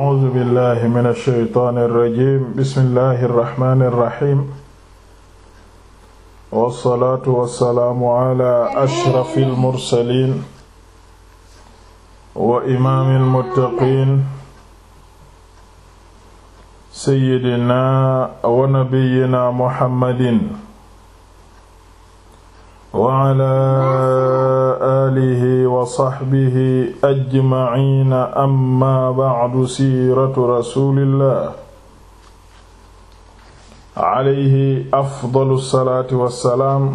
A'uuzu billaahi mina shaytaani rajiim bismillaahi rahmaani rahiim. Wassalaatu wassalaamu alaa ashrafil mursaliin. wa imaamil muttaqiin. Sayyidinaa wa nabiyyinaa Muhammadin. wa alaa aalihi wa sahbihi ajmaciina amma bacdu siiratu rasuulillah alayhi afdalu salaati wa salaam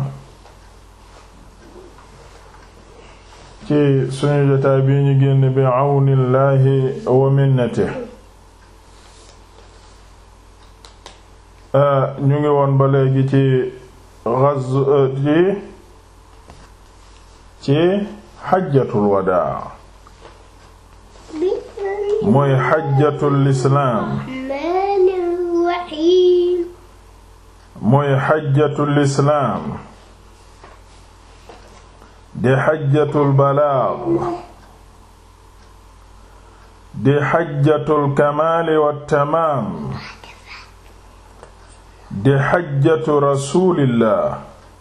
ci suñu jotaay bi ñu génn bi cawnillahi wa minnatihi ñu ngi woon ba léegi ci ghazw ci ci xajjatul wadaa mooy xajjatul islaam mooy xajjatul islaam di xajjatul balaag di xajjatul kamaali wattamaam di xajjatu rasuulillah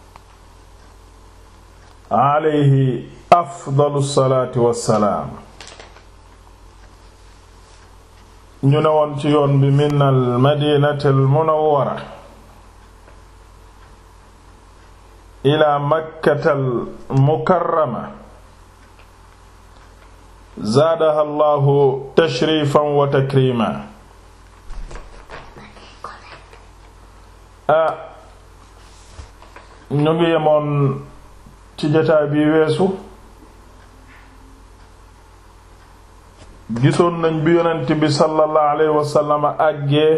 alayhi afdalu salaati wassalaam ñu ne woon ci yoon bi min al madinati al munawwara ila makkata al mukarrama zaadaha allahu tashrifan wa takrima a ñu ngi yemoon ci jotaay bi weesu gisoon nañ bi yonent bi sallallahu alayhi wasallam àggee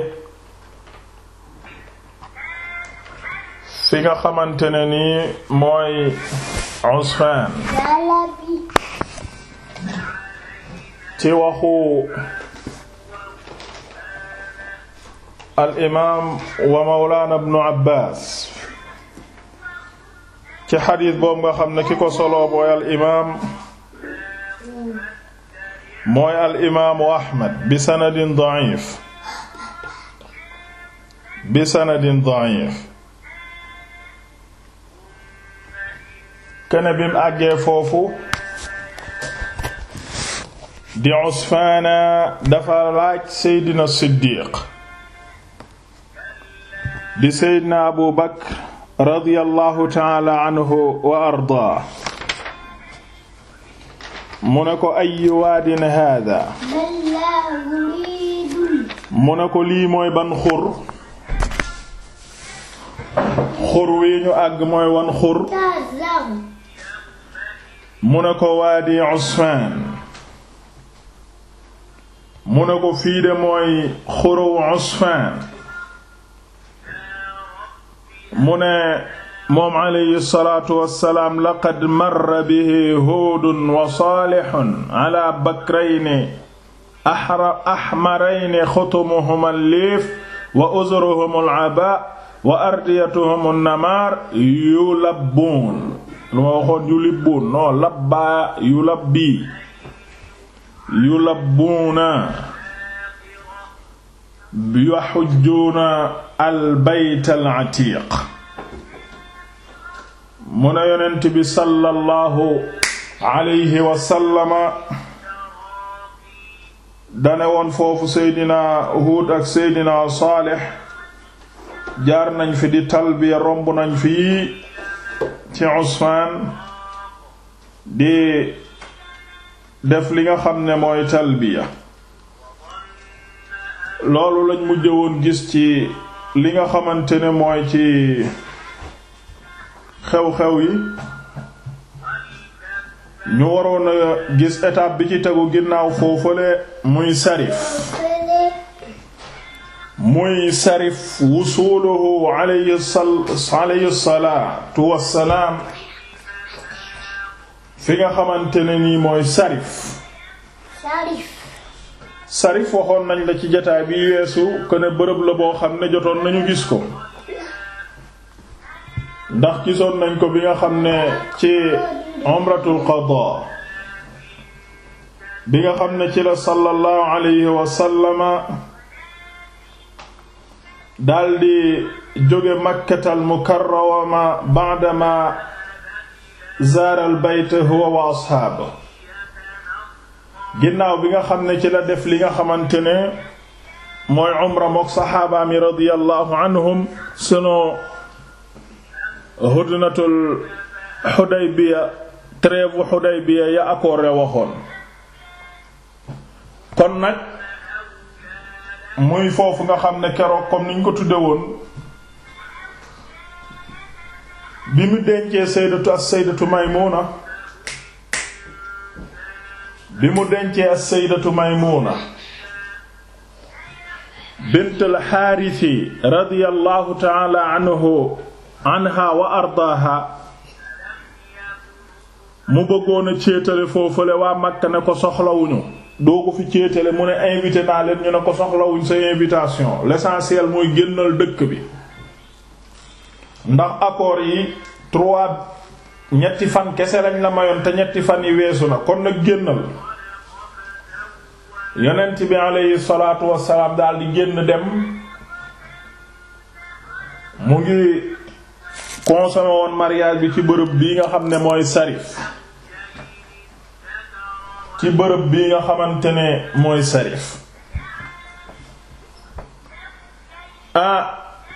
fi nga xamante ne nii mooy Usfaan ci waxu al imaam wa mawlaana ibnu Abbaas ci xadiis boobu nga xam ne ki ko solo booy al imaam mooy al imaamu Ahmad bi sanadin da'if bi sanadin da'if kene bim àggee foofu di Usfaana dafa laaj Seydina Siddiq di Seydina Abu Bakr radiyallahu taala anhu wa ardaa mu ne ko ay waadin hada mu ne ko lii mooy ban xur xur wi ñu àgg mooy wan xur mu ne ko waadi Usfaan mu ne ko fii de mooy xuru Usfaan mu ne moom alayhi salaatu wassalaam laqad marra bihi huudun wa saalihun ala bakrayni ahmarayni xutumuhum al-liif wa uzuruhum al-abaa wa ardiyatuhum an-namaar yulabbuun lu ma waxoon yulibbuun non labbaa yulabbi yulabbuuna yaxujjuuna al-bayt al-atiiq mu ne yonent bi sallallahu alayhi wa sallama dane woon foofu seydina Huud ak seydina Saalix jaar nañ fi di talbiya romb nañ fi ci Usfaan di def li nga xam ne mooy talbiya loolu lañ mujj woon gis ci li nga xamante ne mooy ci xew-xew yi ñu waroon a gis étape bi ci tegu ginnaaw foofale muy sarif muy sarif wusuluhu alayhi alayhi salaatu wassalaam fi nga xamante ne nii mooy sarif sarif waxoon nañ la ci jataay bi weesu ko ne bërëb la boo xam ne jotoon nañu gis ko ndax gisoon nañ ko bi nga xam ne ci umratul qada bi nga xam ne ci la sallallahu alayhi wa sallama daldi jóge makkatal mukarrama ba'dama zaara al bayt huwa wa asxaaba ginnaaw bi nga xam ne ci la def li nga xamante ne mooy umra mook saxaaba mi radiyallahu anhum sunu hudnatul Xudaybiya trêve Xudaybiya ya accord waxoon kon nag muy foofu nga xam ne keroog comme niñ ko tudde woon bi mu dencee sayyidatu as-sayyidatu Maymuna bi mu dencee as-sayyidatu Maymuna bint al-Haarisi radiyallahu ta'ala anhu anha wa ardaaha mu bëggoon a céetale foofule waa Makka ne ko soxlawuñu doo ko fi céetale mu ne invité naa leen ñu ne ko soxlawuñ sa invitation l'essentiel mooy génnal dëkk bi ndax accords yi trois ñetti fan kese lañ la mayoon te ñetti fan yi weesu na kon nag génnal yonent bi aleyhi salaatu wassalaam daal di génn dem mu ngi consommé woon mariage bi ci bërëb bii nga xam ne mooy Sarif ci bërëb bii nga xamante ne mooy Sarif ah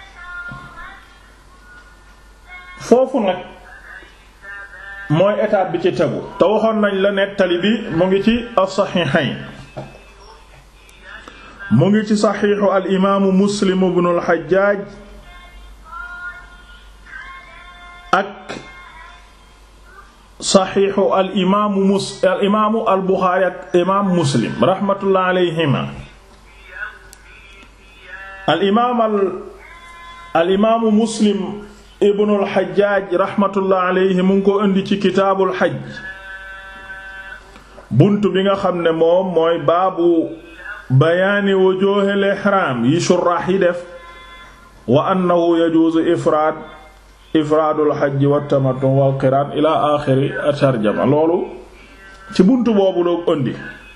foofu nag mooy étape bi ci tegu te waxoon nañ la nettali bi mu ngi ci as-Sahihayn mu ngi ci saxiixu al imaamu Muslim ibn al Hajjaj ak saxiixu al imaamu mus al imaamu al buxaari ak imaam muslim raxmatullah alayhima al imaam al al imaamu muslim ibnul xajjaaj raxmatullah alayhi mu ngi ko indi ci kitaabul xaj bunt bi nga xam ne moom mooy baabu bayaani wujuuhil ihraam yi shuraax yi def wa annahu yajuuzu ifraad ifraadul xajji wa tamattu wal qiraan ila axiri tarjama loolu ci buntu boobu loo ëndi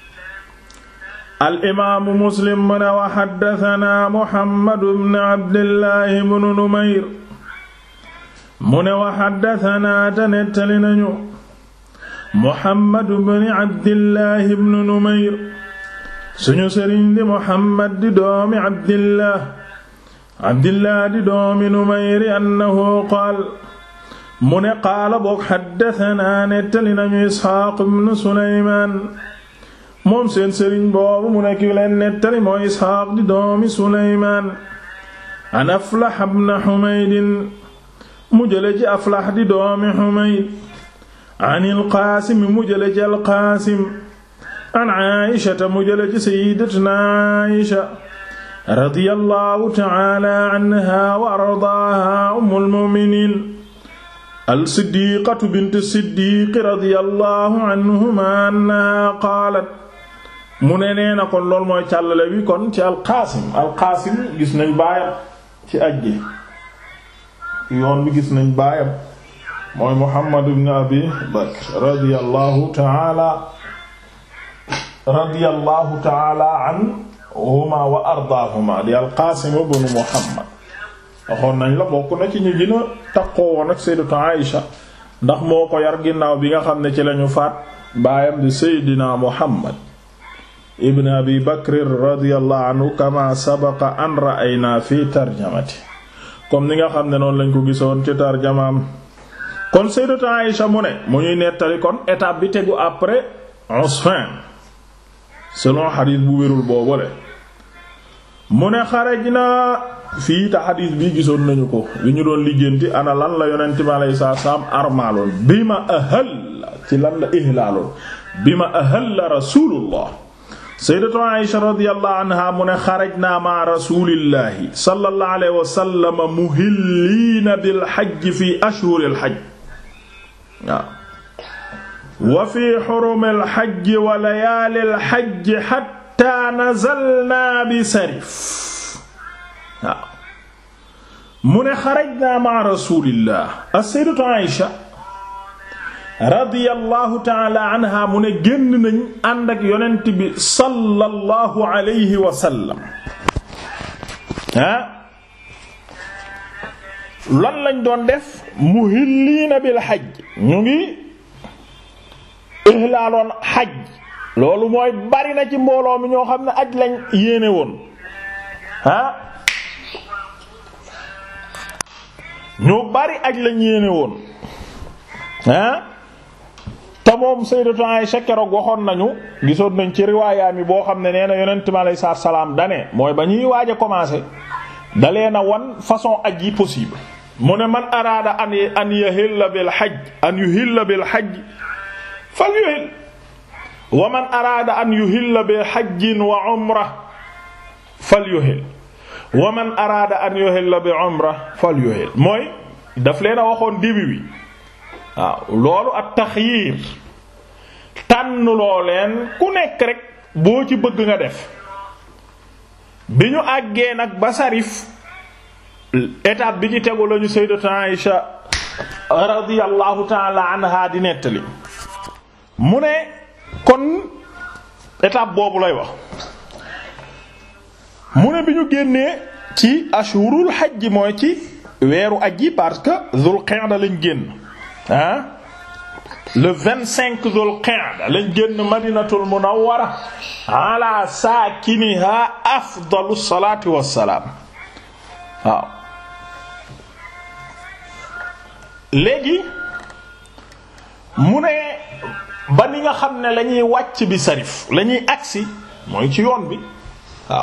al imaamu muslim mu ne wa xaddatanaa muhammadu bnu abdillahi bnu numayr mu ne wa xaddatanaa te nettali nañu muhammadu bnu abdillahi bnu numayr suñu sëriñ di muhammad di doomi abdillah abdillah di doomi numayri annahu qaal mu ne qaala boog xaddatanaa nettali nañu isxaaq ibnu suleymaan moom seen sëriñ boobu mu ne ki leen nettali mooy isxaaq di doomi suleymaan an aflax ibnu xumaydin mu jële ci aflax di doomi xumayd an ilqaasim mu jële ci alqaasim an aayishata mu jële ci sayyidatuna aayisha radiyallahu ta'ala anha wa ardaaha ummul mu'miniin al-siddiqatu bint siddiq radiyallahu anhuma annaha qaalat mu ne nee na kon loolu mooy càllale bi kon ci alqaasim alqaasim gis nañ baayam ci ajji yoon bi gis nañ baayam mooy muhammad ibn abi bakr radiyallahu ta'ala radiyallahu ta'ala an huma wa ardaahuma di alqaasim ibnu muhammad waxoon nañ la bokk na ci ñu gën a takkoo woon ak sayyidatu Aïsha ndax moo ko yar ginnaaw bi nga xam ne ci lañu faat baayam di seydina muhammad ibn abi bakr radiyallahu anhu kama sabaqa an ra'ayna fi tarjamati comme ni nga xam ne noonu lañ ko gisoon ci tarjamaam kon sayyidatu Aïsha mu ne mu ñuy nettali kon étape bi tegu après Usfan selon xadiis bu wérul boobule mu ne xaraj na fii ta xadiis bi gisoon nañu ko li ñu doon lijjanti ana lan la yonent bi alayhi salaam armaaloon bi ma ahal ci lan la ihlaaloon bi ma ahal rasulullah sayyidatu Aisha radiyallahu anha mu ne xaraj naa ma rasulillahi sallallahu alayhi wa sallam muhilliina bil hajj fi ashhuril hajj waaw wa fi xurumil xajji wa layaalil xajji xatta nazalnaa bi sarif waaw mu ne xarajnaa ma rasulillah as-sayyidatu Aïsha radiyallahu taala anha mu ne génn nañ ànd ak yonent bi sallallahu alayhi wa sallam ah lan lañ doon def muhilliina bil xaj ñu ngi ihlaaloon xaj loolu mooy bari na ci mbooloo mi ñoo xam ne aj lañ yéene woon ah ñu bari aj lañ yéene woon ah te moom sayyidatu Aisha keroog waxoon nañu gisoon nañ ci riwaayaa mi boo xam ne nee na yonent mi alayhi salaam dane mooy ba ñuy waaj a commencer dalee na wan façon aj yi possible mu ne man araada an an yahilla bil hajj an yuhilla bil hajj fal yuhill wa man araada an yuhilla bi hajjin wa umra fal yuhill wa man araada an yuhilla bi umra fal yuhill mooy daf leen a waxoon début bi waaw loolu at taxyiir tànn loo leen ku nekk rek boo ci bëgg nga def bi ñu àggee nag ba sarif étape bi ci tegu lañu sayyidatu Aïsha radiyallahu ta'ala anha di nettali mu ne kon étape boobu lay wax mu ne bi ñu génnee ci ashurul hajj mooy ci weeru aj yi parce que Dhul Qa'da lañ génn ah le vingt cinq Dhul Qa'da lañ génn Madinatul Munawwara ala saakiniha afdalu salaati wassalaam waaw léegi mu ne ba ni nga xam ne lañuy wàcc bi sarif lañuy agsi mooy ci yoon bi waaw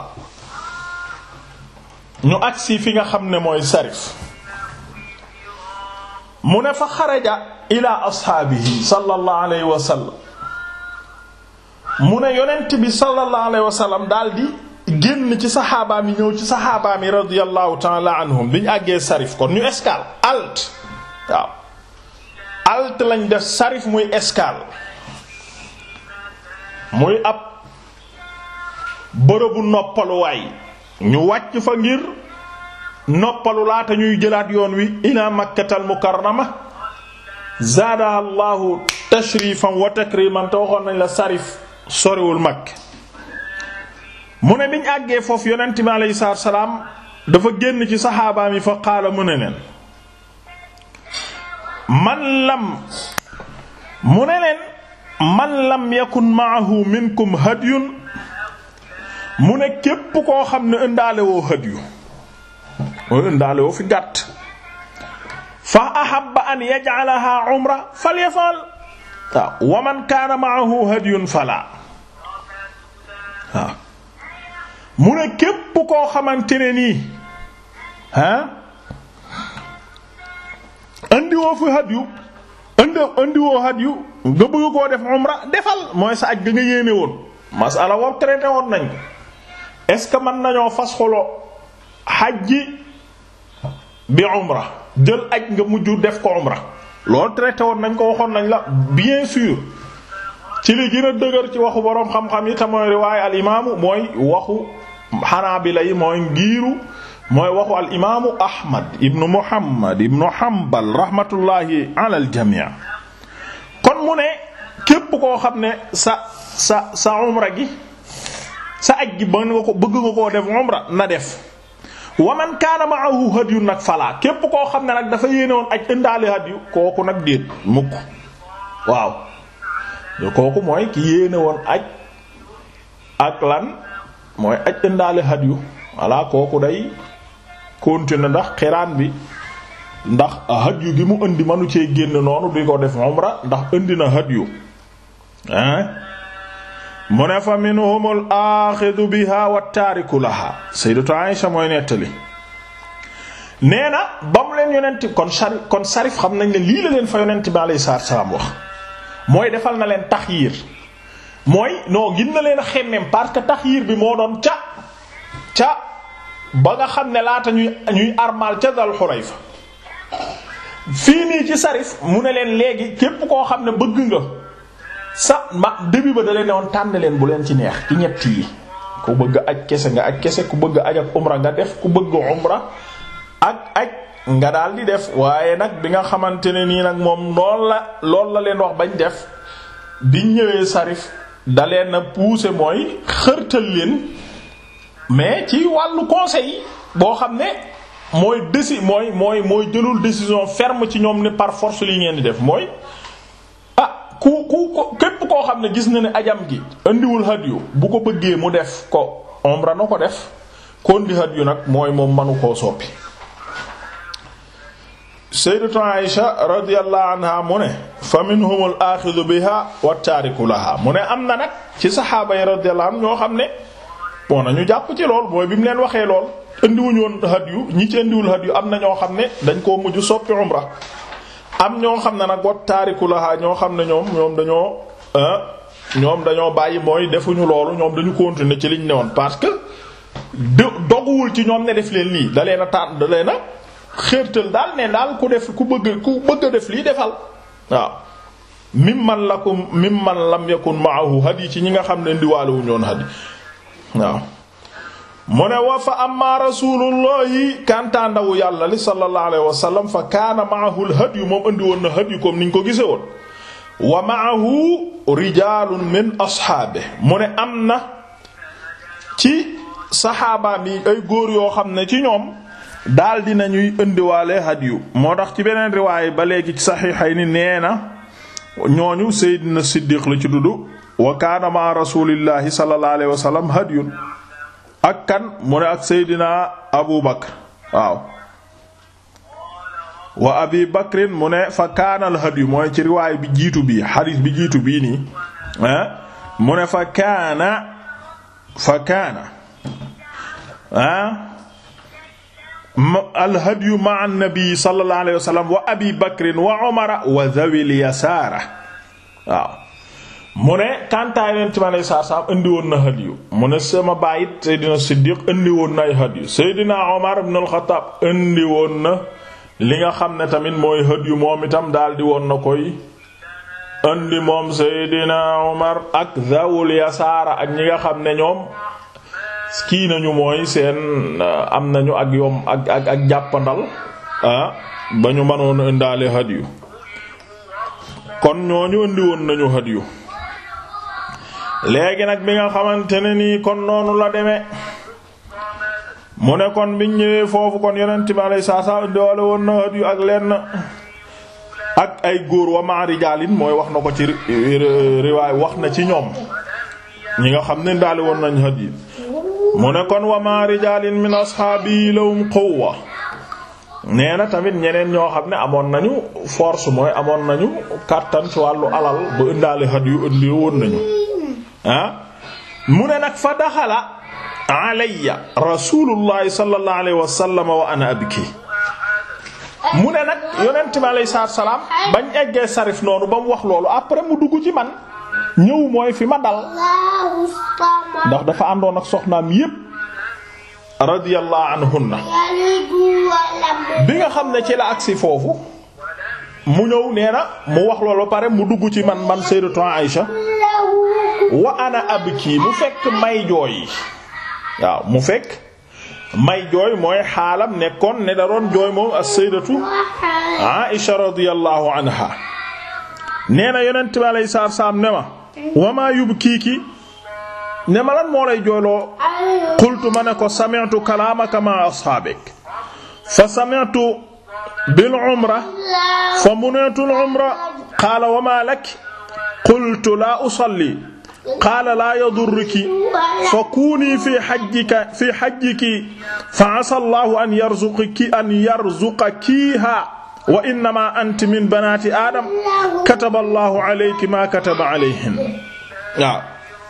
ñu agsi fi nga xam ne mooy sarif mu ne fa xaraja ila ashaabihi sallallahu alayhi wa sallam mu ne yonent bi sallallahu alayhi wa sallam daldi génn ci saxaabaam yi ñëw ci saxaabaam yi radiyallahu ta'ala anhum bi ñu àggee sarif kon ñu escale alt waaw alt lañ def sarif muy escale muy ab bërëbu noppaluwaay ñu wàcc fa ngir noppalu laata ñuy jëlaat yoon wi ila makkatal mukarrama zaadaha allahu tashrifan wa takriman te waxoon nañ la sarif soriwul makk mu ne biñ àggee foofu yonent bi alayhi salaatu salaam dafa génn ci saxaabaam yi fa qaala mu ne leen man lam mu ne leen man lam yakun maahu minkum hadyun mu ne képp koo xam ne ëndaale woo hadyu mooy ëndaale woo fi gàtt fa ahabba an yaj'alaha umra falyafal waaw wa man kaana maahu hadyun fala waaw mu ne képp koo xamante ne nii ah andiwoo fi hadyu andi andiwoo hadyu nga bëgg koo def umra defal mooy sa aj ga nga yéene woon masala woom traité woon nañ ko est-ce que mën nañoo fas xolo xajji bi umra jël aj nga mujj def ko umra loolu traité woon nañ ko waxoon nañ la bien sûr ci li gën a dëgër ci waxu boroom xam-xam yi te mooy riwaaye al imaamu mooy waxu xanaabila yi mooy ngiiru mooy waxu al imaamu ahmad ibnu muhammad ibnu hanbal rahmatullahi ala al jamii kon mu ne képp koo xam ne sa sa sa umra gi sa aj gi ba nga ko bëgg nga koo def umra na def wa man kaana ma'ahu hadyu nag falaa képp koo xam ne nag dafa yéene woon aj ëndaale hadyu kooku nag déet mukk waaw kooku mooy ki yéene woon aj ak lan mooy aj ëndaale hadyu walla kooku day continuer ndax xiraan bi ndax hadyu gi mu indi manu cee génn noonu di ko def umra ndax indi na hadyu hein mu ne fa minhumul aaxidu biha wa taariku laha sayyidatu Aisha mooy nettali nee na ba mu leen yonent kon sarif kon sarif xam nañ ne lii la leen fa yonent bi alayhi salaatu salaam wax mooy defal na leen taxyiir mooy non gin na leen a xemmem parce que taxyiir bi moo doon ca ca ba nga xam ne laata ñuy ñuy armal ca Dal Xulayfa fii nii ci sarif mu ne leen léegi képp koo xam ne bëgg nga sa ma début ba da leen ne woon tànn leen bu leen ci neex ci ñett yi ku bëgg aj kese nga aj kese ku bëgg aj ak umra nga def ku bëgg umra ak aj nga daal di def waaye nag bi nga xamante ne nii nag moom lool la lool la leen wax bañ def biñ ñëwee sarif da leen a pousser mooy xërtal leen mais ci wàllu conseil boo xam ne mooy déci mooy mooy mooy jëlul décision ferme ci ñoom ne par force li ngeen di def mooy ah ku ku képp koo xam ne gis na ne ajam gi indiwul hadiyu bu ko bëggee mu def ko umra na ko def kon di hadiyu nag mooy moom manu koo soppi sayyidatu Aisha radiyallahu anha mu ne fa minhum al axidu biha wa taariku laha mu ne am na nag ci saxaaba yi radiyallahu anhum ñoo xam ne bon nañu jàpp ci lool mooy bi mu leen waxee lool indiwuñu woon hadiyu ñi ci indiwul hadiyu am na ñoo xam ne dañ koo mujj soppi umra am ñoo xam ne nag wa taariku laha ñoo xam ne ñoom ñoom dañoo ñoom dañoo bàyyi mooy defuñu loolu ñoom dañu continuer ci liñ ne woon parce que doguwul ci ñoom ne def leen lii da leen a tànn da leen a xeertal daal ne daal ku def ku bëgg ku bëgg a def lii defal waaw mimman lakum mimman lam yakun ma'ahu hadi ci ñi nga xam ne ndiwaale wu ñoon hadi waaw mu ne wa fa amma rasulullahi kanta ndawu yàlla li sallallahu alayhi wa sallam fa kaana ma'ahu al hadi moom andi woon na hadi comme niñ ko gise woon wa ma'ahu rijalun min ashaabe mu ne am na ci saxaaba mi ay góor yoo xam ne ci ñoom daal dinañuy indiwaale hadiyu moo tax ci beneen riwaay ba léegi ci saxiixay ni nee na ñooñu Seydina Siddiq la ci dudd wa kaana ma rasulillahi sallallahu alayhi wa sallam hadiyun ak kan mu ne ak Seydina Abu Bakr waaw wa Abi Bakrin mu ne fa kaana al hadiyu mooy ci riwaay bi jiitu bii xadiis bi jiitu bii nii ah mu ne fa kaana fa kaana ah alhadyu ma annabi sallallahu alayhi wa sallam wa abi bakrin wa umara wa dhawil yasaara waaw mu ne kantaay leen ci ma lay saar saam indi woon na hadyu mu ne sama baayit Seydina Siddiq indi woon na ay hadyu Seydina Omar ibn al-Khattab indi woon na li nga xam ne tamit mooy hadyu moom itam daal di woon na koy indi moom Seydina Omar ak dhawil yasaara ak ñi nga xam ne ñoom kii nañu mooy seen am nañu ak yom ak ak ak jàppandal ah ba ñu mënoon indaale hadiyu kon ñooñu indi woon nañu hadiyu léegi nag bi nga xamante ne nii kon noonu la demee mu ne kon biñ ñëwee foofu kon yonent bi alayhi salaam indiwaale woon na hadiyu ak lenn ak ay góor wa ma rijaalin mooy wax na ko ci riwaay wax na ci ñoom ñi nga xam ne indaale woon nañ hadiyu mu ne kon wa ma rijalin min ashaabi lahum quwwa nee na tamit ñeneen ñoo xam ne amoon nañu force mooy amoon nañu kàttan ci wàllu alal ba indaale xat yu indi woon nañu ah mu ne nag fa daxala alayya rasulullahi sallallahu alayhi wa sallam wa ana abki mu ne nag yonent bi alayhi salaam bañ eggee sarif noonu ba mu wax loolu après mu dugg ci man ñëw mooy fi ma dal ndax dafa àndoon ak soxnaam yépp radiyallahu anhunna bi nga xam ne ci la agsi foofu mu ñëw nee na mu wax loolu pare mu dugg ci man man sayyidatu Aïsha wa ana abki mu fekk may jooy waaw mu fekk may jooy mooy xaalam nekkoon ne da doon jooy moom as-sayyidatu Aïsha radiyallahu anha nee na yonent bi alayhi salaam ne ma wa maa yubkiiki ne ma lan moo lay jooyloo qultu ma ne ko sami'tu kalaamaka ma ashaabik fa sami'tu bil umra fa munitu al umra qaala wa maa lak qultu laa usalli qaala laa yadurruki fa kuunii fi hajjika fi hajjiki fa asaa Allahu an yarzuqaki an yarzuqakiihaa wa innamaa anti min banaati aadam kataba Allahu alayki maa kataba alayhin waaw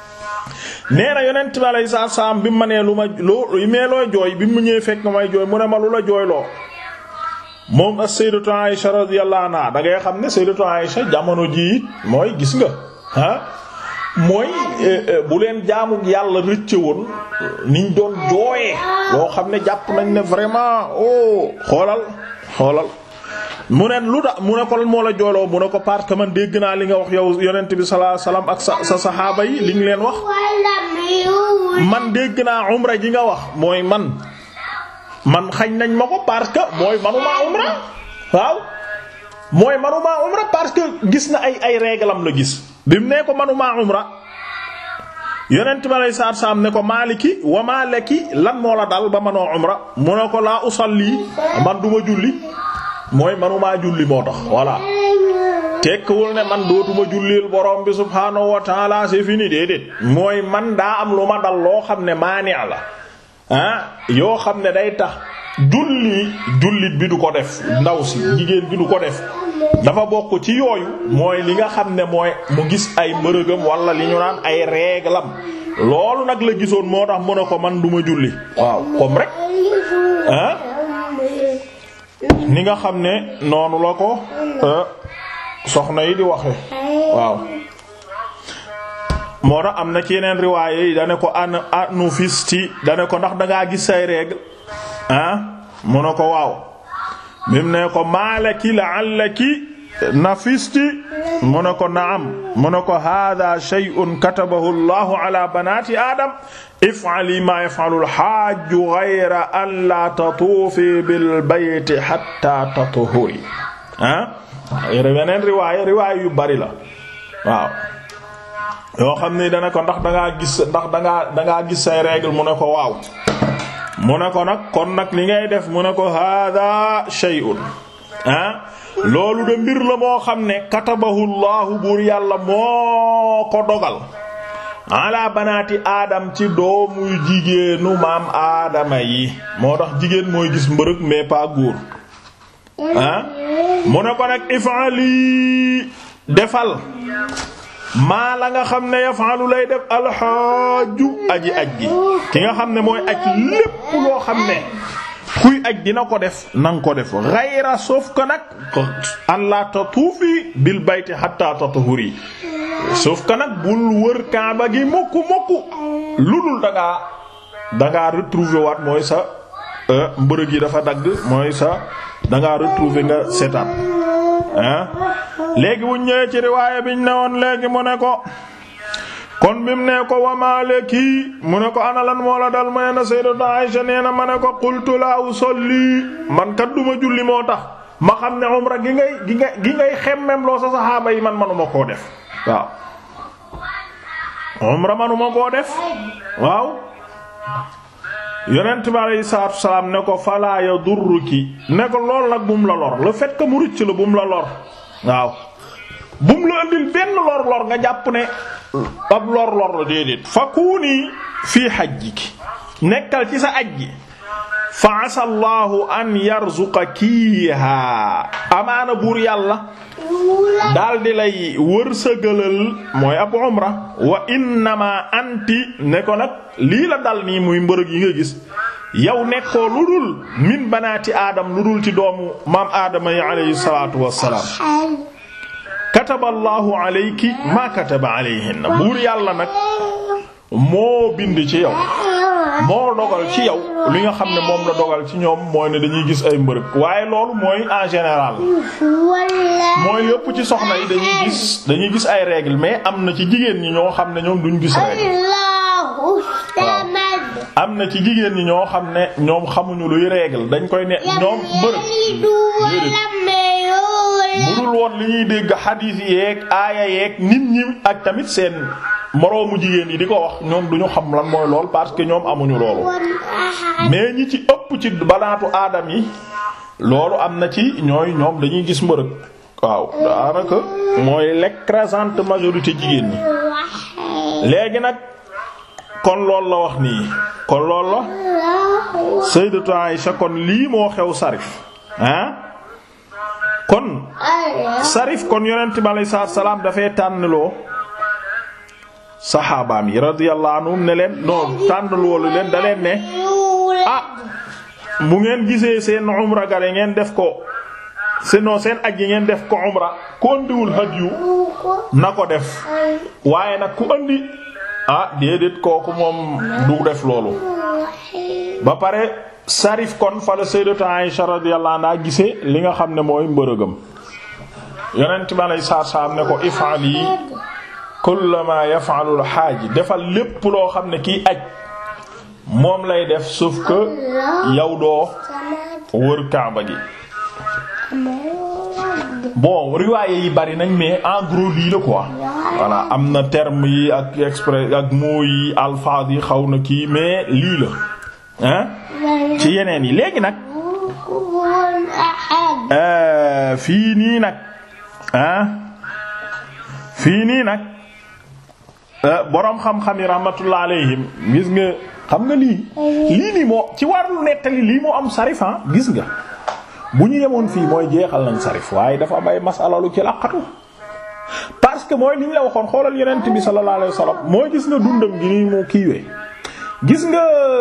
nee na yonent bi alayhi salaatu salaam bi mu ma nee lu ma loo mee looy jooy bi mu ñëwee fekk may jooy mu ne ma lu la jooyloo moom as-sayyidatu Aisha radiyallahu anha da ngay xam ne sayyidatu Aisha jamono jii mooy gis nga ah mooy bu leen jaamu yàlla rëcce woon niñ doon jooyee loo xam ne jàpp nañ ne vraiment oh xoolal xoolal mu ne lu da mu ne ko moo la jooloo mu ne ko parce que man dégg naa li nga wax yow yonent bi sallallahu alayhi wasallam ak sa sa saxaaba yi li ñu leen wax man dégg naa umra ji nga wax mooy man man xañ nañ ma ko parce que mooy manuma umra waaw mooy manuma umra parce que gis na ay ay réglam la gis bi mu nee ko manuma umra yonent ma lay saar saam ne ko maaliki wa maalaki lan moo la dal ba manoo umra mu ne ko laa usalli man duma julli mooy manumaa julli moo tax voilà tekkiwul ne man dootuma jullil borom bi subhaanahu wa taala c'est fini déedéet mooy man daa am lu ma dal loo xam ne maani la ah yoo xam ne day tax julli jullit bi du ko def ndaw si jigéen bi du ko def dafa bokk ci yooyu mooy li nga xam ne mooy mu gis ay mbërëgam wala li ñu naan ay réglam loolu nag la gisoon moo tax mu ne ko man duma julli waaw comme rek ah ni nga xam ne noonu la ko soxna yi di waxe waaw moo tax am na ci yeneen riwaaye yi dane ko an anu fisti dane ko ndax dangaa gis say règle ah mu ne ko waaw mim ne ko maalaki la'allaki nafisti mu ne ko naam mu ne ko hada shay'un katabahu Allahu ala banati adam if'ali ma yaf'alu al-hajj ghayra an la tatuufi bil bayti hatta tatuhuri ah yeneen riwaaya riwaaya yu bari la waaw yoo xam ne dana ko ndax dangaa gis ndax dangaa dangaa gis say règle mu ne ko waaw mu ne ko nag kon nag li ngay def mu ne ko hada shay'un ah loolu de mbir la moo xam ne katabahu llahu buur yàlla moo ko dogal ala banaati aadam ci doomu jigéenu maam aadama yi moo tax jigéen mooy gis mbërëg mais pas góor ah mu ne ko nag ifali defal maa la nga xam ne yafalu lay def alxaaju aji aj gi ki nga xam ne mooy aj lépp loo xam ne kuy aj dina ko def nanga ko def xayra sauf que nag an la tatuufi bil bayti hatta tatuhuri sauf que nag bul wër kaaba gi mokku mokku lu dul dangaa dangaa retrouver waat mooy sa mbërëg yi dafa dagg mooy sa dangaa retrouver nga seetaat ah léegi bu ñëwee ci riwaaya biñ ne woon léegi mu ne ko kon bi mu ne ko wamaaleki mu ne ko ana lan moo la dal ma ne sayyidatu Aisha nee na ma ne ko qultu la usalli man kat duma julli moo tax ma xam ne umra gi ngay gi ngay gi ngay xemmem loo sa saxaaba yi man manuma koo def waaw umra manuma koo def waaw yonent bi aleyhi salaatu wa salaam ne ko falaa yadurruki ne ko lool nag bum la lor le fait que mu rëcc la bum la lor waaw bum la andil benn lor lor nga jàpp ne ab lor lor la déedéet fakuni fii hajjiki nekkal ci sa aj gi fa asa allahu an yarzuqakiha amaana buur yàlla daal di lay wërsëgalal mooy ab umra wa innama anti ne ko nag lii la dal nii muy mbërëg yi nga gis yow nekkoo lu dul min banaati aadam lu dul ci doomu maam aadama yi alayhi salaatu wassalaam kataba allahu alayki ma kataba alayhinna buur yàlla nag moo bind ci yow moo dogal ci yow li nga xam ne moom la dogal ci ñoom mooy ne dañuy gis ay mbërëg waaye loolu mooy en général mooy yëpp ci soxna yi dañuy gis dañuy gis ay règles mais am na ci jigéen ñi ñoo xam ne ñoom duñ gis règles am na ci jigéen ñi ñoo xam ne ñoom xamuñu luy règle dañ koy ne ñoom mbërëg budul woon li ñuy dégg xadiis yeeg aaya yeeg nit ñi ak tamit seen moroomu jigéen yi di ko wax ñoom duñu xam lan mooy lool parce que ñoom amuñu loolu mais ñi ci ëpp ci banaatu aadam yi loolu am na ci ñooy ñoom dañuy gis mbërëg waaw daanaka mooy l'écrasante majorité jigéen ñi léegi nag kon loolu la wax nii kon loolu la Sayyidatu Aïsha kon lii moo xew Sarif ah kon Sarif kon yonent bi alayhi salaam dafay tànnloo saxaabaam yi radiyallahu anhum ne leen non tànnloolu leen da leen ne ah bu ngeen gisee seen umra gare ngeen def ko sinon seen aj yi ngeen def ko umra ku andiwul hadiyu na ko def waaye nag ku andi ah déedéet kooku moom du def loolu ba pare sarif kon fa la sayyidatu Aisha radiyallahu anha gisee li nga xam ne mooy mbërëgam yonent bi alay saar saam ne ko if'ali kullama yaf'alu al-haaj defal lépp loo xam ne kiy aj moom lay def sauf que yow doo wër kaaba gi bon riwaaye yi bari nañ mais en gros lii la quoi voilà am na terme yi ak exprès ak mots yi alphabe yi xaw na kii mais lii la hein ci yeneen yi léegi nag fii nii nag ah fii nii nag boroom xam-xam yi rahmatullah alayhim gis nga xam nga lii lii nii moo ci wàllu nettali lii moo am sarifan gis nga bu ñu yemoon fii mooy jeexal nañ sarif waaye dafa am ay masala lu ci laqatu parce que mooy li ñu la waxoon xoolal yonent bi sallallahu alayhi wasallam mooy gis nga dundam gi nii moo kiiwee gis nga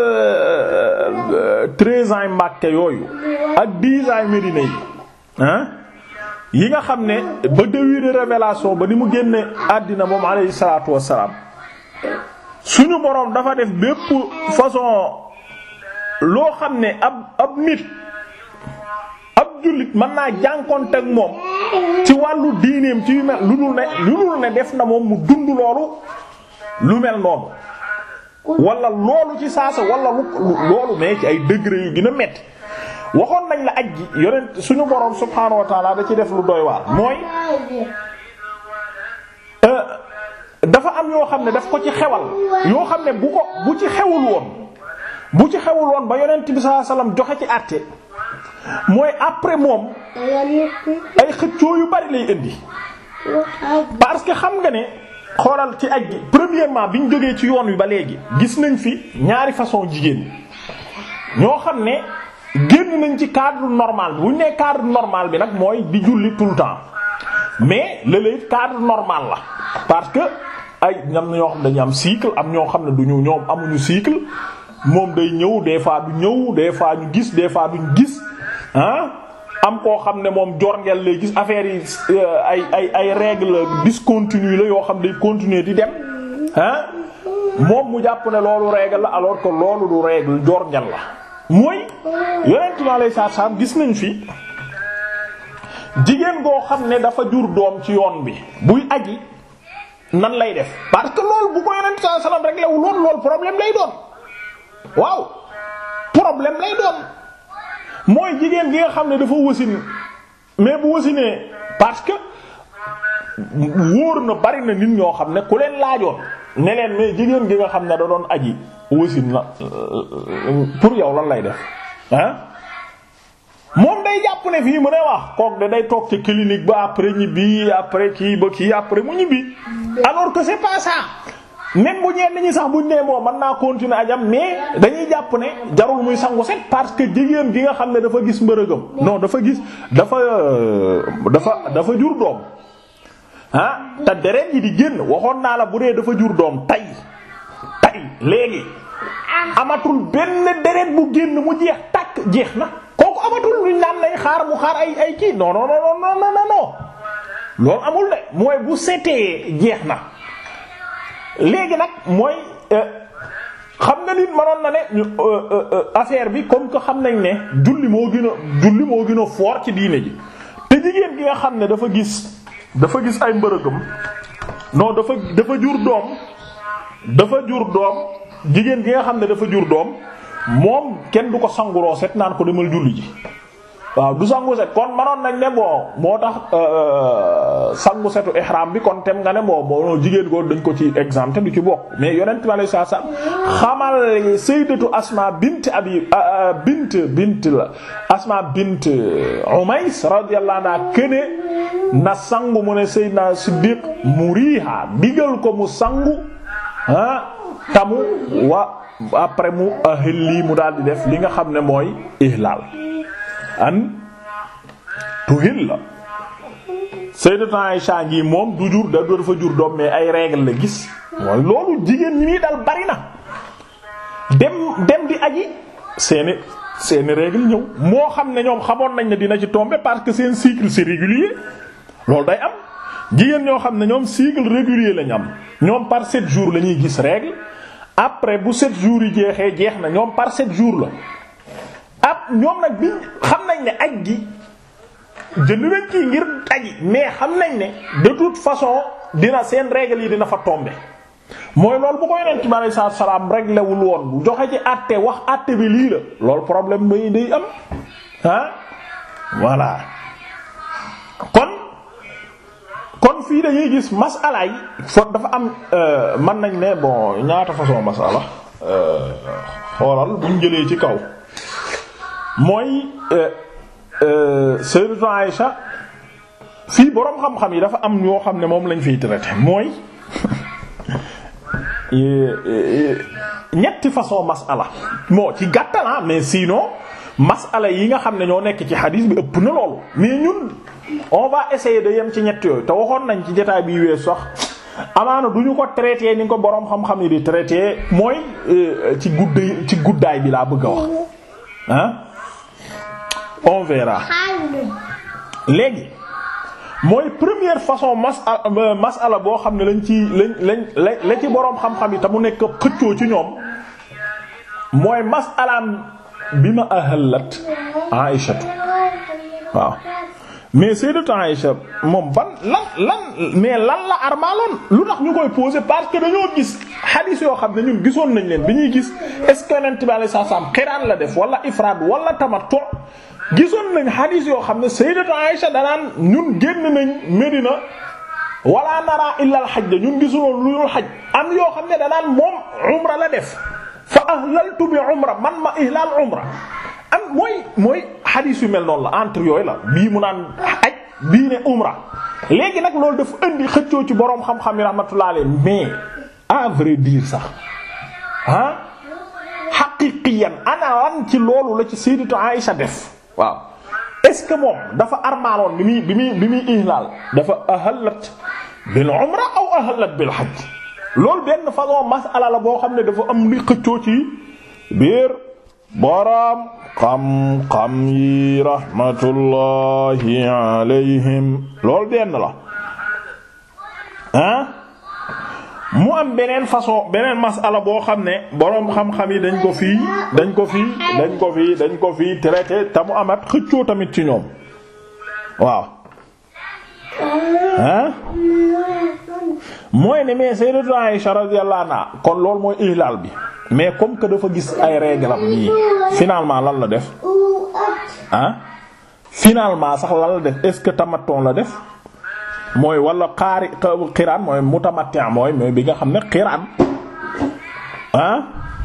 treize ans Makka yooyu ak dix ans Médina yi ah yi nga xam ne ba début de révélation ba ni mu génne àddina moom alayhi salaatu wassalaam suñu boroom dafa def bépp façon loo xam ne ab ab nit ab jullit mën naa jànkonte ak moom ci wàllu diineem ci yu mel lu dul ne lu dul ne def na moom mu dund loolu lu mel noonu wala loolu ci saasa wala lu loolu mais ci ay degré yu gën a metti waxoon nañ la aj gi yonent suñu boroom subhaanahu wa taala da ci def lu doy waar mooy dafa am yoo xam ne daf ko ci xewal yoo xam ne bu ko bu ci xewul woon bu ci xewul woon ba yonent bi sallallahu alayhi wasallam joxe ci àtte mooy après moom ay xëccoo yu bari lay indi parce que xam nga ne xoolal ci aj gi premièrement bi ñu jógee ci yoon wi ba léegi gis nañ fi ñaari façon jigéen ñoo xam ne génn nañ ci cadre normal bi bu ñu nee cadre normal bi nag mooy di julli tout le temps mais léeg-léeg cadre normal la parce que ay ñam ñoo xam ne dañu am cycle am ñoo xam ne duñu ñoom amuñu cycle moom day ñëw des fois du ñëw des fois ñu gis des fois duñ gis ah am koo xam ne moom jorngeel lay gis affaire yi ay ay ay règles discontinues la yoo xam day continuer di dem ah moom mu jàpp ne loolu règle la alors que loolu du règle jorngeel la mooy yonent bi alayhi salaatu salaam gis nañ fi jigéen goo xam ne dafa jur doom ci yoon bi buy aji nan lay def parce que loolu bu ko yonent sallallahu alayhi wasallam rek lewul woon loolu problème lay doon waaw problème lay doon mooy jigéen gi nga xam ne dafa wasin mais bu wasinee parce que wóor na bari na nit ñoo xam ne ku leen laajoon ne leen mais jigéen gi nga xam ne da doon aji wasin la pour yow lan lay def ah moom day jàpp ne fii mu ne wax kook de day toog ci clinique ba après ñibbi après kii ba kii après mu ñibbi alors que c'est pas ça même bu ñeen ñi sax buñ nee moo mën naa continuer ajam mais dañuy jàpp ne jarul muy sangu set parce que jigéen gi nga xam ne dafa gis mbërëgam non dafa gis dafa dafa dafa jur doom ah te deret yi di génn waxoon naa la bu dee dafa jur doom tay tay léegi amatul benn deret bu génn mu jeex takk jeex na kooku amatul luñ naan lay xaar mu xaar ay ay kii non non non non non non loolu amul de mooy bu setee jeex na léegi nag mooy xam nga nit manoon na ne affaire bi comme que xam nañ ne julli moo gën a julli moo gën a fort ci diine ji te jigéen gi nga xam ne dafa gis dafa gis ay mbërëgam non dafa dafa jur doom dafa jur doom jigéen gi nga xam ne dafa jur doom moom kenn du ko sanguroo set naan ko demal julli ji waaw du sangu set kon manoon nañ ne bon moo tax sangu setu ihram bi kon tem nga ne moo moo jigéen ko dañ ko ci exempté du ci bokk mais yonent bi alayhi salaam xamal sayyidatu asma bint abi bint bint la asma bint umays radiyallahu anha kene na sangu mu ne sayyidna siddiq muriha digal ko mu sangu ah tamu wa après mu ahil lii mu daal di def li nga xam ne mooy ihlal an tuhil la sayyidatu Aisha ngi moom du jur da dafa jur doom mais ay règle la gis mooy loolu jigéen ñi muy dal bari na dem dem di aji seeni seeni règle ñëw moo xam ne ñoom xamoon nañ ne dina ci tomber parce que seen cycle c'est régulier loolu day am jigéen ñoo xam ne ñoom cycle régulier lañ am ñoom par sept jours la ñuy gis règle après bu sept jours yi jeexee jeex na ñoom par sept jours la ab ñoom nag bi xam nañ ne aj gi jënd nañ kii ngir aji mais xam nañ ne de toute façon dina seen règle yi dina fa tomber mooy loolu bu ko yonent bi aleyhi salaatu salaam réglé wul woon joxe ci àtte wax àtte bi lii la loolu problème day day am ah voilà kon kon fii dañuy gis masala yi fo dafa am mën nañ ne bon ñaata façon masala xoolal buñ jëlee ci kaw mooy Sayyidatu Aïsha fii boroom xam-xam yi dafa am yoo xam ne moom lañ fiy traité mooy ñetti façon masala moo ci gàttala mais sinon masala yi nga xam ne ñoo nekk ci xadiis bi ëpp na loolu mais ñun on va essayer de yem ci ñett yooyu te waxoon nañ ci jotaay bi wees sax amaana du ñu ko traité ni ko boroom xam-xam yi di traité mooy ci guddaay ci guddaay bi laa bëgg a wax ah on verra léegi mooy première façon masala masala boo xam ne lañ ci lañ lañ la ci boroom xam-xam yi te mu nekk xëccoo ci ñoom mooy masalaam bi ma ahalat Aïshatu waaw mais sayyidatu Aïsha moom ban lan lan mais lan la armaaloon lu tax ñu koy poser parce que dañoo gis hadith yoo xam ne ñun gisoon nañ leen bi ñuy gis est-ce que yonent bi alayhi salaam xiraan la def wala ifraad wala tamattu gisoon nañ hadith yoo xam ne sayyidatu Aïsha danaan ñun génn nañ Medina wala nara illa al hajj ñun gisuloon lu dul hajj am yoo xam ne danaan moom umra la def fa ahlaltu bi umra man ma ihlal umra am mooy mooy hadith yu mel noonu la entre yooyu la bii mu naan aj bii ne umra léegi nag loolu dafa indi xëccoo ci boroom xam-xam yi rahmatullah alayhi mais à vrai dire sax ah haqiqiyan ana lan ci loolu la ci sayyidatu Aïsha def waaw est-ce que moom dafa armaaloon bi muy bi muy bi muy ihlal dafa ahallat bil umra aw ahallat bil hajj loolu benn façon masala la boo xam ne dafa am li xëccoo ci biir boroom xam-xam yi rahmatullahi alayhim loolu benn la ah mu am beneen façon beneen masala boo xam ne boroom xam-xam yi dañ ko fii dañ ko fii dañ ko fii dañ ko fii traité te mu amat xëccoo tamit ci ñoom waaw ah mooy ne mais sayyidatu Aisha radiyallahu anha kon loolu mooy ihlal bi mais comme que dafa gis ay réglam nii finalement lan la def ah finalement sax lan la def est-ce que tamaton la def mooy wala xaari xiraan mooy mutamatti mooy mooy bi nga xam ne xiraan ah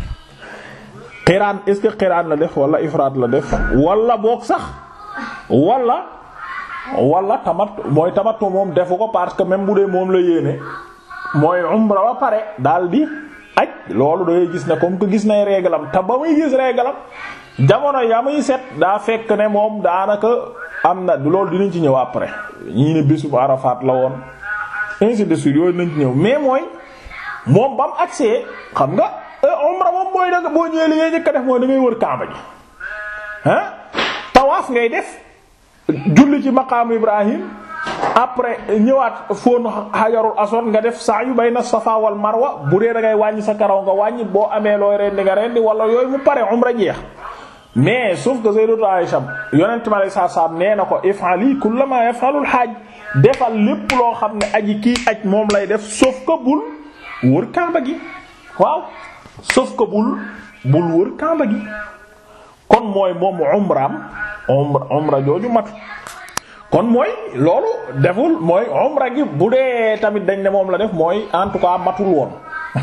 xiraan est-ce que xiraan la def wala ifraad la def wala boog sax wala wala tamat mooy tamattu moom defu ko parce que même bu dee moom la yéene mooy umra ba pare daal di aj loolu da ngay gis ne comme que gis nay réglam te ba muy gis réglam jamono ya muy set daa fekk ne moom daanaka am na loolu dinañ ci ñëw après ñii ne bésub Arafat la woon ainsi de suite yooyu nañ ci ñëw mais mooy moom ba mu agsee xam nga umra moom mooy da boo ñëwee li ngay njëkk a def mooy da ngay wër Kaaba gi ah tawaaf ngay def julli ci maqaamu Ibrahim après ñëwaat fóon xajarul aswad nga def sa'yu bayna safa wal marwa bu dee da ngay wàññi sa karaw nga wàññi boo amee looy rendi nga rendi wala yooyu mu pare umra jeex mais sauf que sayyidatu Aisha yonent ma lay saa saam nee na ko if'ali kullama yaf'alul hajj defal lépp loo xam ne aji kii aj moom lay def sauf que bul wër Kaaba gi waaw sauf que bul bul wër Kaaba gi kon mooy moom umraam umra umra jooju matu kon mooy loolu deful mooy umra gi bu dee tamit dañ ne moom la def mooy en tout cas matul woon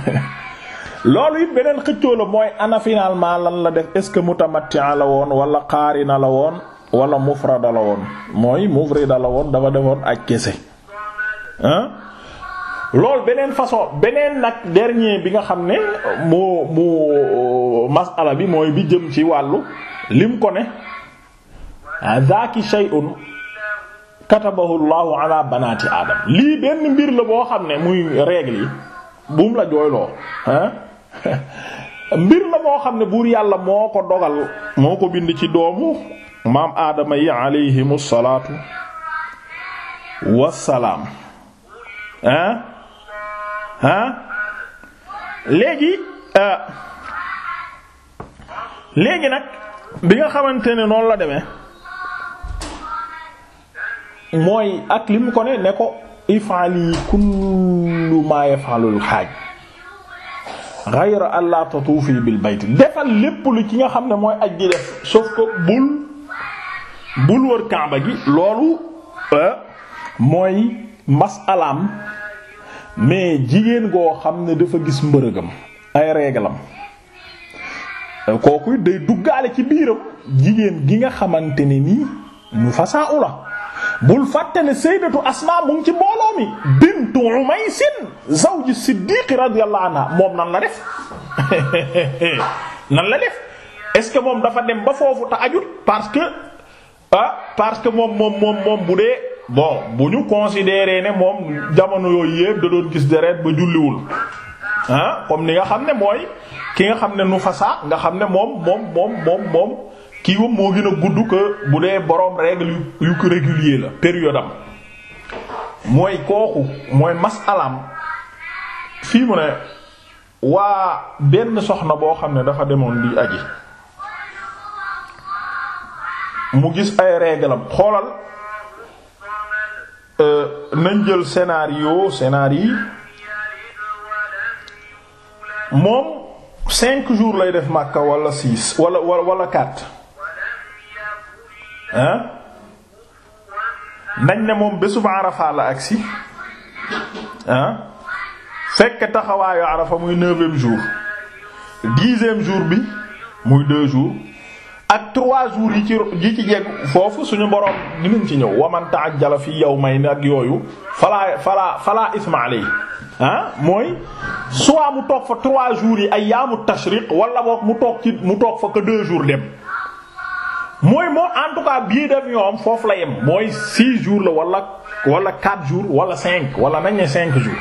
loolu it beneen xëccoo la mooy ana finalement lan la def est-ce que mutamatti'a la woon wala qaarina la woon wala mufrada la woon mooy mufrida la woon dafa defoon aj kese ah loolu beneen façon beneen nag dernier bi nga xam ne moo moo masala bi mooy bi jëm ci wàllu lim ko ne zaaki shay'un katabahu llahu ala banati adam lii benn mbir la boo xam ne muy règle yi buum la jooyloo ah mbir la moo xam ne buur yàlla moo ko dogal moo ko bind ci doomu maam aadama yi alayhimu salaatu wassalaam ah ah léegi léegi nag bi nga xamante ne noonu la demee mooy ak li mu ko ne ne ko ifali kullu ma yafalul xaaj ghayra an la tatuufi bil bayt defal lépp lu ci nga xam ne mooy aj gi def sauf que bul bul wër kaaba gi loolu mooy masalaam mais jigéen goo xam ne dafa gis mbërëgam ay réglam kooku day duggaale ci biiram jigéen gi nga xamante ne nii ñu fasaa ula bul fàtte ne sayyidatu asma mu ngi ci mbooloo mi bintu umaysin zawji siddiq radiyallahu anha moom nan la def nan la def est-ce que moom dafa dem ba foofu te ajut parce que ah parce que moom moom moom moom bu dee bon bu ñu considérer ne moom jamono yooyu yépp da doon gis deret ba julliwul ah comme ni nga xam ne mooy ki nga xam ne nu fasa nga xam ne moom moom moom moom moom kii wam moo gën a gudd que bu dee boroom règle yu ko régulier la période am mooy kooku mooy masalaam fii mu ne waa benn soxna boo xam ne dafa demoon di aji mu gis ay réglam xoolal nañ jël scénario scénario moom cinq jours lay def Makka wala six wala wala wala quatre hein nañ ne moom bésub Arafa la agsi hein fekk taxawaayu Arafa muy neuvième jour dixième jour bi muy deux jours ak trois jours yi ci yi ci jeg foofu suñu boroom dinañ ci ñëw waman ta'ajjala fi yawmayn ak yooyu falaa falaa falaa isma alayhi ah mooy soit mu toog fa trois jours yi ayyaamu tashriq wala boog mu toog ci mu toog fa que deux jours dem mooy moom en tout cas billet d'avion am foofu la yem mooy six jours la wala wala quatre jours wala cinq wala nañ ne cinq jours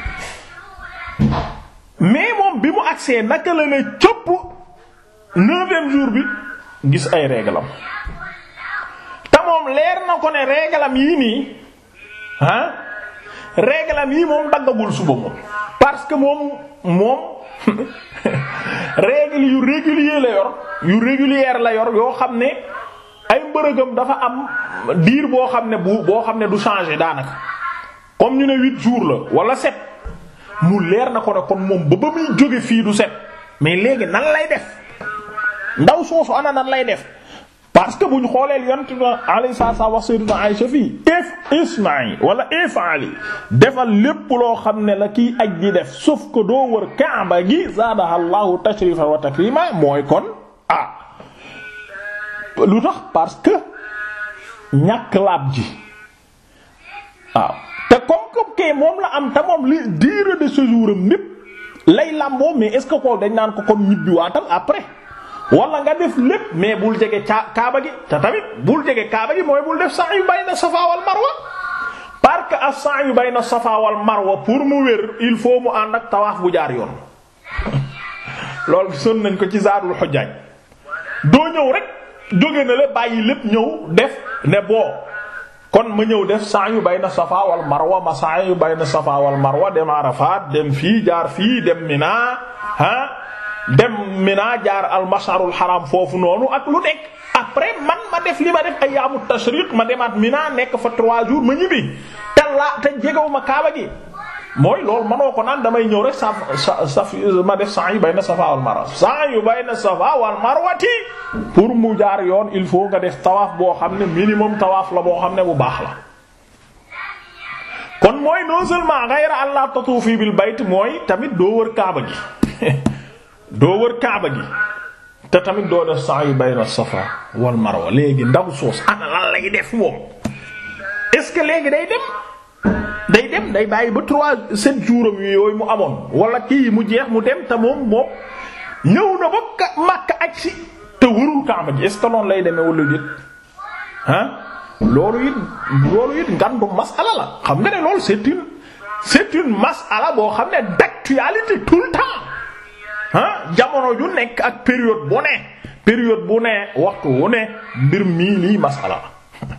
mais moom bi mu agsee naka la ne cëpp neuvième jour bi gis ay réglam te moom leer na ko ne réglam yii nii ah réglam yii moom daggagul suba moom parce que moom moom règle yu régulier la yor yu régulière la yor yoo xam ne ay mbërëgam dafa am diir boo xam ne bu boo xam ne du changer daanaka comme ñu ne huit jours la wala sept mu leer na ko ne kon moom ba ba muy jóge fii du set mais léegi nan lay def ndaw soosu ana nan lay def parce que bu ñu xoolee yonent bi alayhi salaam wax sayyidina Aïcha fii if isma'i wala if'ali defal lépp loo xam ne la kiy aj di def sauf que doo wër Kaaba gi zaadaha Allahu tashrifan wa takrima mooy kon ah lu tax parce que ñàkk laab ji waaw te comme comme kay moom la am te moom li durée de séjour am népp lay lamboo mais est ce que ko dañ naan ko kon ñibbiwaatal après wala nga def lépp mais bul jege caa kaaba gi te tamit bul jege kaaba gi mooy bul def sa'yu bayna safa wal marwa parce que as-sa'yu bayna safa wal marwa pour mu wér il faut mu ànd ak tawaaf bu jaar yoon loolu gisoon nañ ko ci zaadul xujjaaj doo ñëw rek jóge na la bàyyi lépp ñëw def ne boo kon ma ñëw def sa'yu bayna safa wal marwa ma sa'yu bayna safa wal marwa dem Arafat dem fii jaar fii dem Mina ah dem Mina jaar al masharul haram foofu noonu ak lu nekk après man ma def li ma def ayyaamu tashriq ma demaat Mina nekk fa trois jours ma ñibbi te laa te jegewu ma kaaba gi mooy loolu manoo ko naan damay ñëw rek saf saf ma def sa'yu bayna safa wal marwa sa'yu bayna safa wal marwati pour mu jaar yoon il faut nga def tawaaf boo xam ne minimum tawaaf la boo xam ne bu baax la kon mooy non seulement ghayra allah tatufi bil bayt mooy tamit doo wër kaaba gi doo wër kaaba gi te tamit doo def sa'yu bayna safa wal marwa léegi ndaw soos ana lan lay def moom est-ce que léegi day dem day dem day bàyyi ba trois sept jours am yooyu mu amoon wala kii mu jeex mu dem te moom moom ñëw na ba Makka aj si te wërul Kaaba ji est-ce que noonu lay demee wala déet ah loolu it loolu it ngandu masala la xam nga ne loolu c'est une c'est une masala boo xam ne d'actualité tout le temps ah jamono ju nekk ak période bu ne période bu ne waxtu wu ne mbir mii lii masala la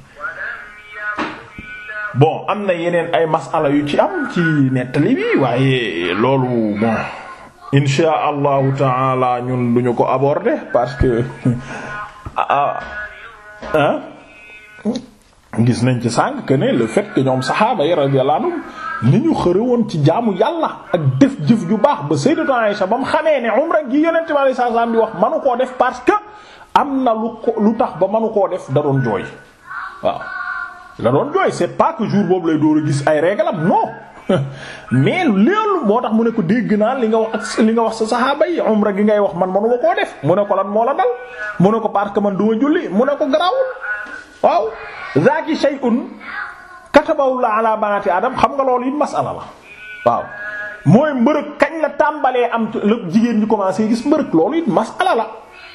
bon am na yeneen ay masala yu ci am ci nettali bi waaye loolu bon insha allahu taala ñun duñu ko aborder parce que ah gis nañ ci sànq que ne le fait que ñoom saxaaba yi radiyallahu anhum ni ñu xëre woon ci jaamu yàlla ak def jëf ju baax ba sayyidatu Aisha ba mu xamee ne umra gi yonent bi sallallahu alayhi wasallam di wax manu koo def parce que am na lu ko lu tax ba manu koo def da doon jooy waaw da doon jooy c'est pas que jour boobu lay door a gis ay réglam non mais loolu moo tax mu ne ko dégg naa li nga wax ak li nga wax sa saxaaba yi umra gi ngay wax man manu ma koo def mu ne ko lan moo la dal mu ne ko parce que man duma julli mu ne ko garaawul waaw zaaki shay'un katabahu la ala banati adam xam nga loolu it masala la waaw mooy mbërëg kañ la tàmbalee am la jigéen ñi commencé gis mbërëg loolu it masala la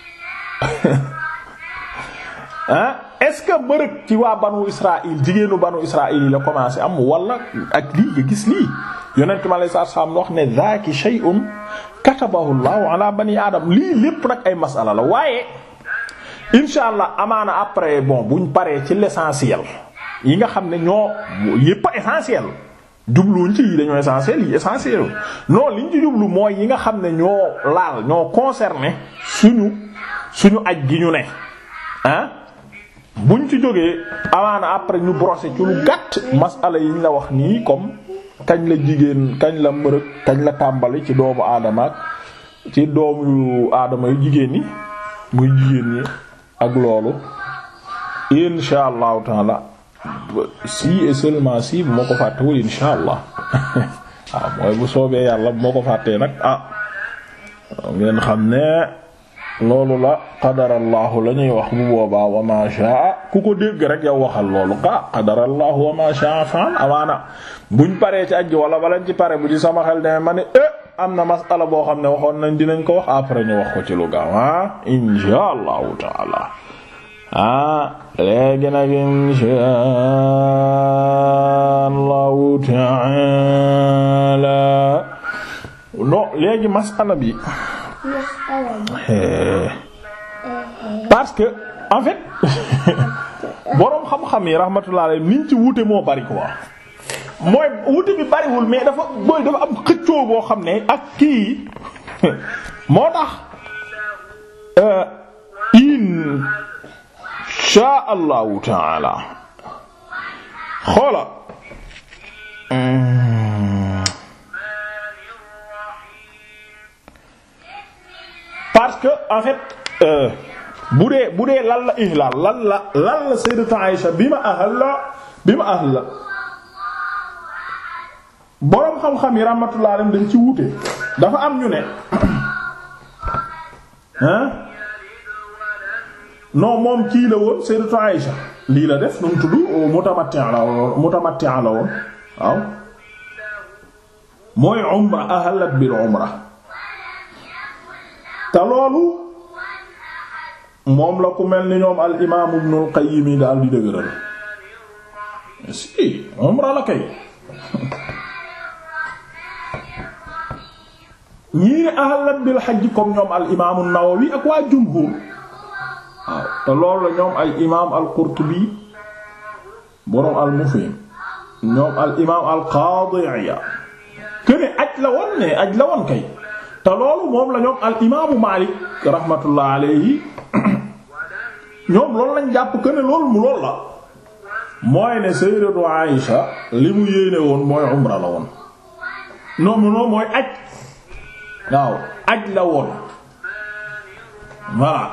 ah est-ce que mbërëg ci waa banu Israël jigéenu banu Israël yi la commencé am wala ak lii nga gis lii yonent mi alayhi salaam wax ne zaaki shay'un katabahu Allahu ala bani adam lii lépp nag ay masala la waaye insha allah amaana après bon buñ paree ci l'essentiel yi nga xam ne ñoo yépp essentiel jubluwuñ ci yi dañoo essentiel yi essentiel non liñ ci jublu mooy yi nga xam ne ñoo laal ñoo concerné suñu suñu aj gi ñu ne ah buñ ci jógee amaana après ñu brosser ci lu gàtt masala yi ñu la wax nii comme kañ la jigéen kañ la mbërëg kañ la tàmbali ci doomu aadama ak ci doomu aadama yu jigéen ñi muy jigéen ñi ak loolu insha allahu taala si et seulement si bu ma ko fàttewul insha allah waaw mooy bu soobee yàlla bu ma ko fàttee nag ah ngeen xam ne loolu la qadarallahu la ñuy wax bu boobaa wa ma shaa ku ko dégg rek yow waxal loolu ka qadarallahu wa ma shaa fa'al amaana buñ paree ci ajji wala balañ ci pare bu ci sama xel deme ma ne eh am na masala boo xam ne waxoon nañ dinañ ko wax après ñu wax ko ci lu gaaw ah insha allahu taala ah léegi nag insha allahu taala non léegi masala bi parce que en fait boroom xam-xam yi rahmatullah alayhi niñ ci wuute moo bari quoi mooy wuute bi bariwul mais dafa booy dafa am xëccoo boo xam ne ak kii moo tax insha allahu taala xoola parce que en fait bu dee bu dee lan la ihlaal lan la lan la sayyidatu Aïsha bi ma ahal la bi ma ahal la boroom xam-xam yi rahmatullah alayhim dañ ci wuute dafa am ñu ne hein non moom kii la woon sayyidatu Aïsha lii la def nu mu tudd mutamatti la woon mutamatti la woon waaw mooy umra ahalat bil umra te loolu moom la ku mel ni ñoom al imaam ibnul qayyim yi daal di dëgëral si umra la kay ñii ne ahalat bil hajj comme ñoom al imaam an-nawawi ak waa jumhur waaw te loolu la ñoom al imaam al qurtubi boroom al mufhim ñoom al imaam al qaadi Iyaad këne aj la woon ne aj la woon kay te loolu moom la ñoom al imaamu Maalik rahmatullah alayhi ñoom loolu lañ jàpp que ne loolu mu lool la mooy ne sayyidatu Aïsha li mu yéene woon mooy umra la woon non non mooy aj waaw aj la woon voilà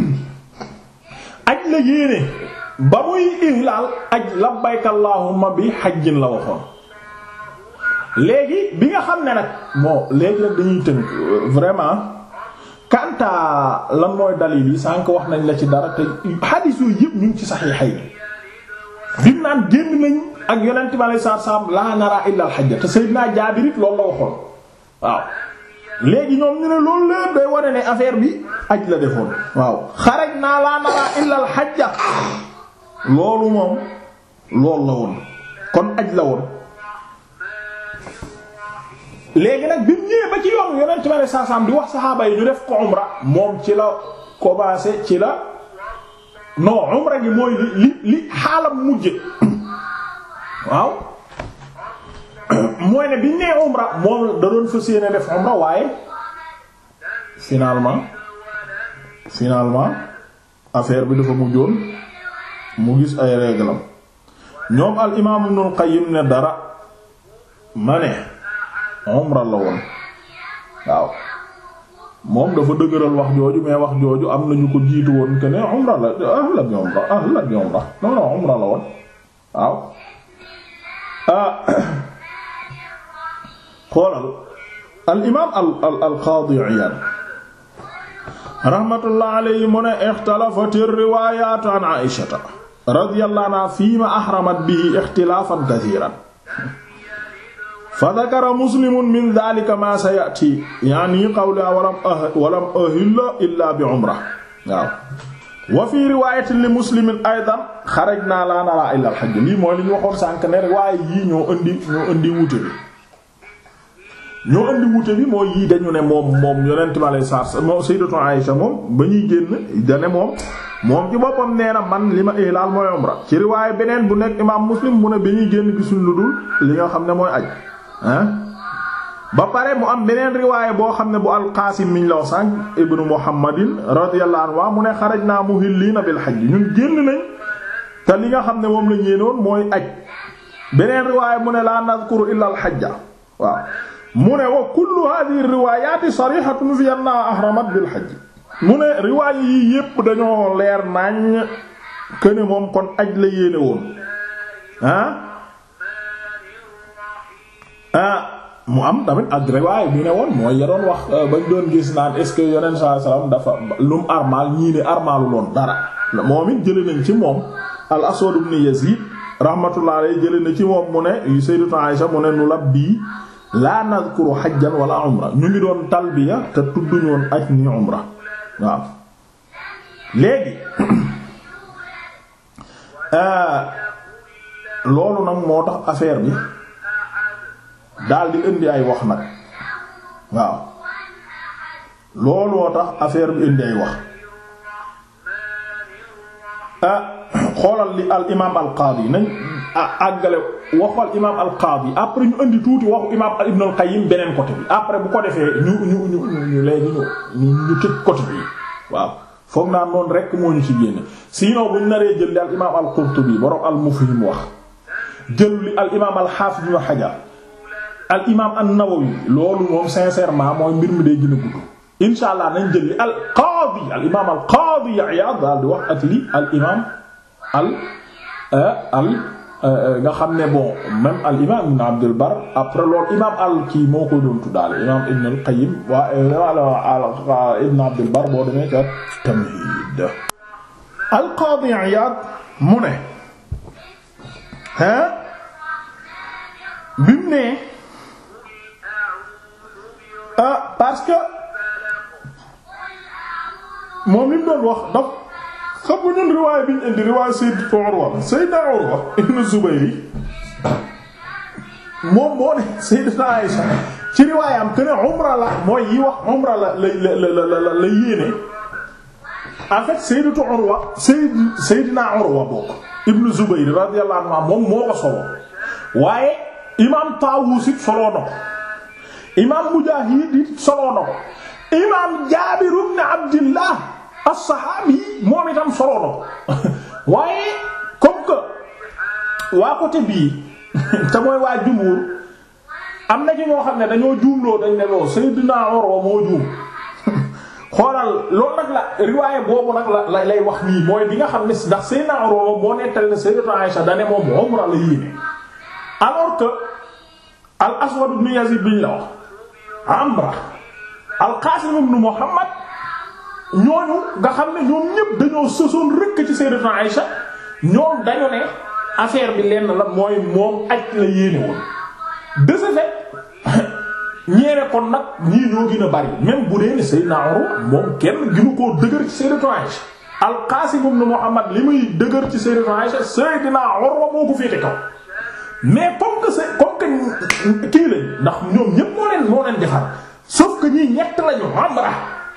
aj la yéene ba muy ihlaal aj labbayka allahumma bi hajjin la waxoon léegi bi nga xam ne nag bon léegi nag dañuy tënk vraiment kanta lan mooy dalil yi sànq wax nañ la ci dara te hadith yooyu yëpp ñu ngi ci saxiixay bim naan génn nañ ak yonent bi alayhi salaatu salaam laa nara illa al hajja te Seydina Jaabir it loolu la waxoon waaw léegi ñoom ñu ne loolu lépp day wane ne affaire bi aj la defoon waaw xaraj naa laa nara illa al hajja loolu moom loolu la woon kon aj la woon léegi nag bi mu ñëwee ba ci yoon yonent bi alayhi salaatu salaam di wax saxaaba yi ñu def ko umra moom ci la commencé ci la non umra gi mooy li li li xaalam mujje waaw mooy ne biñ nee umra moom da doon fas yéene def umra waaye finalement finalement affaire bi dafa mujjoon mu gis ay réglam ñoom al imaam Ibnul Qayyim ne dara ma ne umra la woon waaw moom dafa dëgëral wax jooju mais wax jooju am nañu ko jiitu woon que ne umra la ahla bi umra ahla bi umra non non umra la woon waaw xoolal al imaam al al al qaadi Iyaad rahmatullah alayhi mu ne ixtalafat riwaayaatu an Aysata radiyallahu anha fiima ahramat bihi ixtilaafan kasiiran fa dakara muslimun min daalika maa sayati yaani qawlihaa walam walam ahilla illaa bi umra waaw wa fi riwaayatin li muslimin aydan xarajnaa laa naraa illaa al hajj lii mooy li ñu waxoon sànk ne riwaaya yii ñoo indi ñoo indi wuute bi ñoo indi wuute bi mooy yii dañu ne moom moom yonent ma lay saar moom sayyidatu Aïsha moom ba ñuy génn dane moom moom ci boppam nee na man li ma ihlaal mooy umra ci riwaaya beneen bu nekk imaam muslim mu ne bi ñuy génn gisuñ lu dul li nga xam ne mooy aj ah ba pare mu am beneen riwaaya boo xam ne bu alqaasim miñ law sànq ibnu muhammadin radiyallahu anhu mu ne xarajnaa muhilliina bil hajj ñun génn nañ te li nga xam ne moom lañ yéenoon mooy aj beneen riwaaya mu ne laa nadhkuru illa al hajja waaw mu ne wa kullu hadhihi riwaayaati sarihatun fi anna ahramat bil hajj mu ne riwaaya yii yépp dañoo leer nañ këne moom kon aj la yéene woon ah ah mu am tamit ak riwaaya bi ne woon mooy ya doon wax bañ doon gis naan est ce que yonent sallallahu alayhi wasallam dafa lum armal ñii ne armalu loon dara moom it jële nañ ci moom al aswad ibn yazid rahmatullah alayhi jële na ci moom mu ne sayyidatu Aisha mu ne nu labbi laa nadhkuru hajjan wala umra ñu ngi doon talbiya te tudduñu woon aj ni umra waaw léegi loolu nag moo tax affaire bi daal di indi ay wax nag waaw loolu moo tax affaire bi indi ay wax xoolal li al imaam al qaadi nañ àggale waxu al imaam al qaadi après ñu indi tuuti waxu imaam ibn al qayyim beneen côté bi après bu ko defee ñu ñu ñu ñu léegi ñu ñu ñu tëj côté bi waaw foog naa noonu rek moo ñu ci génne sinon bu ñu naree jël li al imaam al qurtubi borom al mufhim wax jël li al imaam al hafiz ibn hajar al imaam an-nawawi loolu moom sincèrement mooy mbir mi day gën a gudd. incha allah nañ jël li al qaadi al imaam al qaadi Iyaad daal di wax ak li al imaam al al nga xam ne bon même al imaam ibn Abdul Bar après loolu imaam al kii moo ko doon tuddaale imaam ibn al Qayyim waa ibn Abdul Bar boo demee ca Tamhiid al qaadi Iyaad mu ne ah bi mu ne ah parce que. moom li mu doon wax daf xam nga ñun riwaay bi ñu indi riwaay Sayyid Urwa Sayyidna Urwa ibn Zubayr moom moo ne Sayyidatuna Aisha ci riwaayam que ne umra la mooy yi wax umra la la la la la yéene en fait Sayyidatu Urwa Sayyid Sayyidna Urwa bokk ibn Zubayr radiyallahu anhu moom moo ko solo waaye imaam Taawus it soloo na ko imaam Mujaahid it soloo na ko imaam Jaabir ibn Abdillah as-saxaabi moom itam solo na ko waaye comme que waa côté bii te mooy waa jumhur am na ci ñoo xam ne dañoo juumloo dañ ne loo Seydina Urwa moo juum xoolal loolu nag la riwaaye boobu nag la lay wax nii mooy bi nga xam ne ndax Seydina Urwa moo nettal ne Sayyidatu Aisha da ne moom umra la yéene alors que al Aswad ibn Yazid biñ la wax amra al Qasim ibn Muhammad ñooñu nga xam ne ñoom ñépp dañoo sësoon rëkk ci Sayyidatu Aïsha ñoom dañu ne affaire bi lenn la mooy moom aj la yéene woon de ce fait ñeene kon nag ñii ñoo gën a bari même bu dee ne Sayyidna Urwa moom kenn gënu koo dëgër ci Sayyidatu Aïsha al-Qasim ibn Muhammad li muy dëgër ci Sayyidatu Aïsha Sayyidna Urwa moo ko féete kaw mais comme que c'est comme que kii lañ ndax ñoom ñépp moo leen moo leen defar sauf que ñii ñett lañu Amra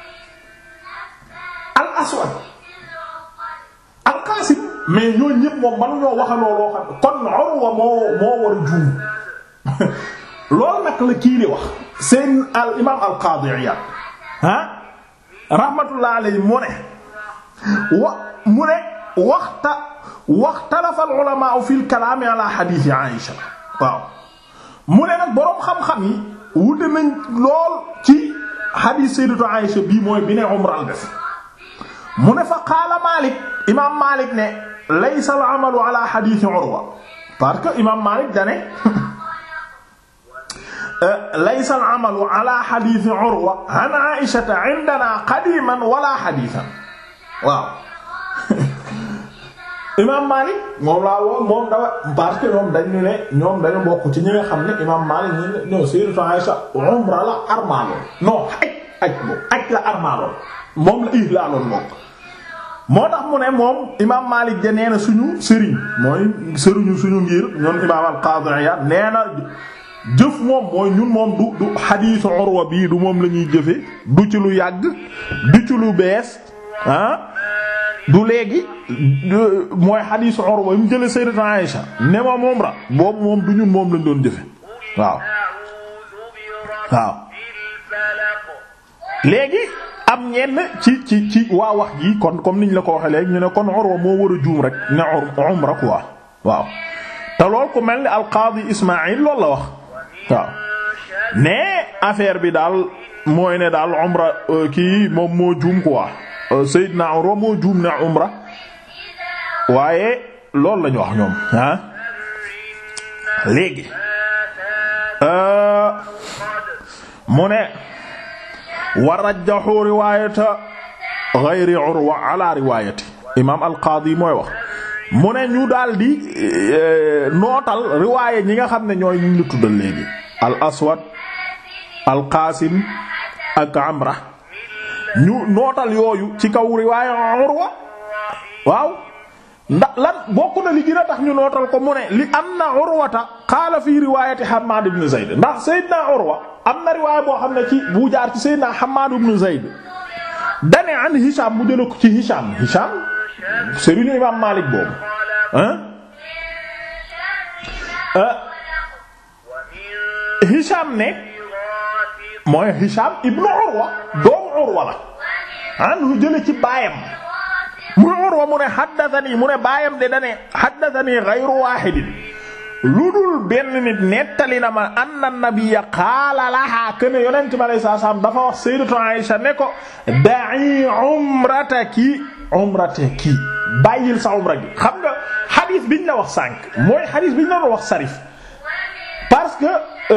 al aswad al qasim mais ñoo ñépp moom manu ñoo waxaloo loo xam kon Urwa moo moo war a juum loolu nag la kii di wax seen al imam al qadi Iyad ah rahmatullah alayhi mu ne wa mu ne waxta waxtalafa al ulama fi al kalaam ala hadith Aïsha waaw mu ne nag boroom xam-xam yi wute nañ lool ci hadith sayyidatu Aïsha bii mooy bi ne umra def mu ne fa qaala Malik imaam Malik ne laysa al amalu ala hadith Urwa parce que imaam Malik dane laysa al amalu ala hadith Urwa an Aïsha indana qadiman wala hadithan waaw imaam Malik moom laa woo moom dafa parce que ñoom dañu ne ñoom dañu bokk ci ñi nga xam ne imaam Malik ñu ne non sayyidatu Aïsha umra la armaaloon non aj aj moom aj la armaaloon moom la ihlaaloon moom moo tax mu ne moom imaam Malik de nee na suñu sëriñ mooy sëriñu suñu ngir ñoom imaam al-Qadi Iyad nee na jëf moom mooy ñun moom du du xadiisu Urwa bii du moom la ñuy jëfe du ci lu yàgg du ci lu bees ah du léegi mooy xadiisu Urwa yi mu jële Sayyidatu Aïsha ne ma moom ra boobu moom du ñun moom lañ doon jëfe waaw waaw léegi am ñenn ci ci ci waa wax ji kon comme niñ la ko waxee léegi ñu ne kon Urwa moo war a juum rek ne umra quoi waaw te lool ku mel ni al-Qaadi Ismaïl loolu la wax waaw mais affaire bi daal mooy ne daal umra kii moom moo juum quoi Seydina Urwa moo juum ne umra waaye loolu lañu wax ñoom ah léegi mu ne wa rajjahu riwaayata ghayri Urwa ala riwaayati imaam al-Qaadi mooy wax mu ne ñu daldi nootal riwaaye ñi nga xam ne ñooy ñu la tuddal léegi al aswad al qaasim ak amra ñu nootal yooyu ci kaw riwaaye urwa waaw ndax lan bokk na li gën a tax ñu nootal ko mu ne li anna urwata qaala fi riwaayati hammad ibn zayd ndax sayyidna urwa am na riwaaya boo xam ne ci bu jaar ci sayyidna hammad ibn zayd dane an hisham mu jëla ko ci hisham hisham sëriñu imaam Maalik boobu Hisham ne mooy Hisham ibnu Urwa doomu Urwa la anhu jële ci baayam mu Urwa mu ne haddathani mu ne baayam de dane haddathani ghayru wahidin lu dul benn nit nettali na ma anna nabiyya qaala laha kana yonent bi alayhi salaam dafa wax sayyidatu Aisha ne ko da'i umrataki umrataki bàyyil sa umra gi xam nga xadiis biñ la wax sànq mooy xadiis biñ la wax sarif parce que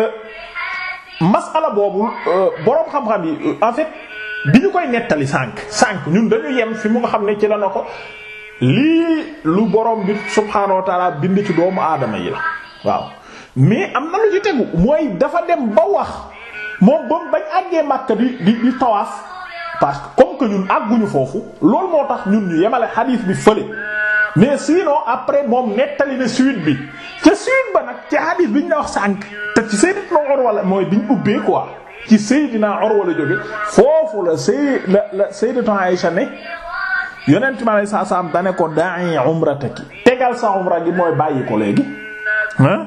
masala boobu boroom xam-xam yi en fait bi ñu koy nettali sànq sànq ñun dañu yem fi mu nga xam ne ci la na ko lii lu boroom bi subhaanahu wa taala bind ci doomu aadama yi la waaw mais am na lu ci tegu mooy dafa dem ba wax moom ba bañ àggee Makka di di di tawaaf parce que comme que ñun àgguñu foofu loolu moo tax ñun ñu yemale xadiis bi fële mais sinon après moom nettali na suite bi ca suite ba nag ci xadiis bi ñu la wax sànq te ci Seydina Urwa la mooy biñ ubbee quoi ci Seydina Urwa la jóge foofu la Sey la la Sayyidatu Aïsha ne yonent mi alayhi salaam dane ko da'i umrataki tegal sa umra gi mooy bàyyi ko léegi hein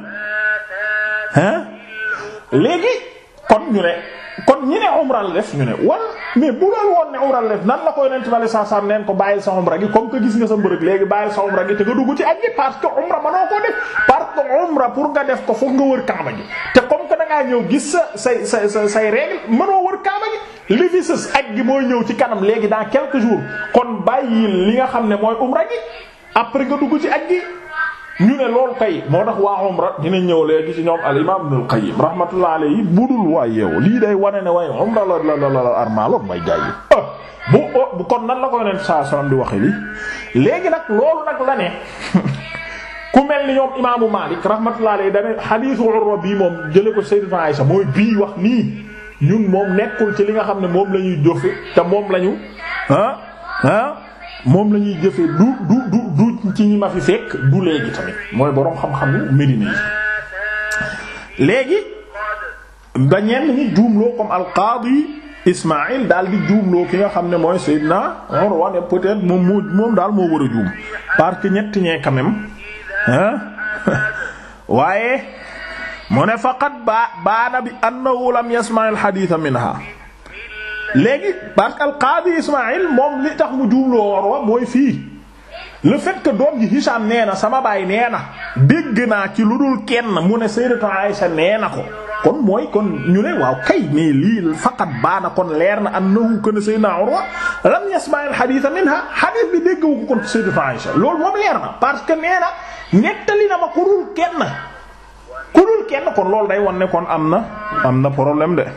hein léegi kon ñu ne kon ñi ne umra la def ñu ne wala mais bu doon woon ne umra la def nan la ko yonent bi saa saa neen ko bàyyil sa umra gi comme que gis nga sa mbërëg léegi bàyyil sa umra gi te nga dugg ci aj gi parce que umra mënoo koo def parce que umra pour nga def ko foog nga wër kaaba gi te comme que da ngaa ñëw gis sa say say say say règle mënoo wër kaaba gi li fi sës aj gi mooy ñëw ci kanam léegi dans quelques jours kon bàyyil li nga xam ne mooy umra gi après nga dugg ci aj gi ñu ne loolu kay moo tax waa umra dina ñëw léegi ci ñoom al imam Ibnul Qayyim rahmatullah alayhi budul waa yeewu lii day wane ne waaye umra la la la la armaaloon may jaay yi bu bu kon nan la ko yonent saa sallam di waxe li léegi nag loolu nag la ne ku mel ni ñoom imaamu Maalik rahmatullah alayhi dane xadiisu Urwa bii moom jële ko Sayyidatu Aisha mooy bii wax nii ñun moom nekkul ci li nga xam ne moom la ñuy jëfe te moom la ñu ah ah moom la ñuy jëfe du du du du ci ñi ma fi fekk du léegi tamit mooy boroom xam-xamu Medina yi léegi ba ñenn ñi juumloo comme al-Qaadi Ismaïl daal di juumloo ki nga xam ne mooy Seydina Urwa ne peut-être moom moo moom daal moo war a juum parce que ñetti ñee quand même hein waaye mu ne faqat ba baana bi annahu lam yasma' al-hadith minha léegi parce que al-Qaadi Ismaïl moom li tax mu juumloo Urwa mooy fii le fait que doom ji Hisham nee na sama baay nee na dégg naa ci lu dul kenn mu ne Sayyidatu Aisha nee na ko kon mooy kon ñu ne waaw kay mais lii faqat baana kon leer na annahu kana Sayyidina Urwa lam yasma' al-hadith minha hadith bi déggu ko kon Sayyidatu Aisha loolu moom leer na parce que nee na nettali na ma ku dul kenn ku dul kenn kon loolu day won ne kon am na am na problème de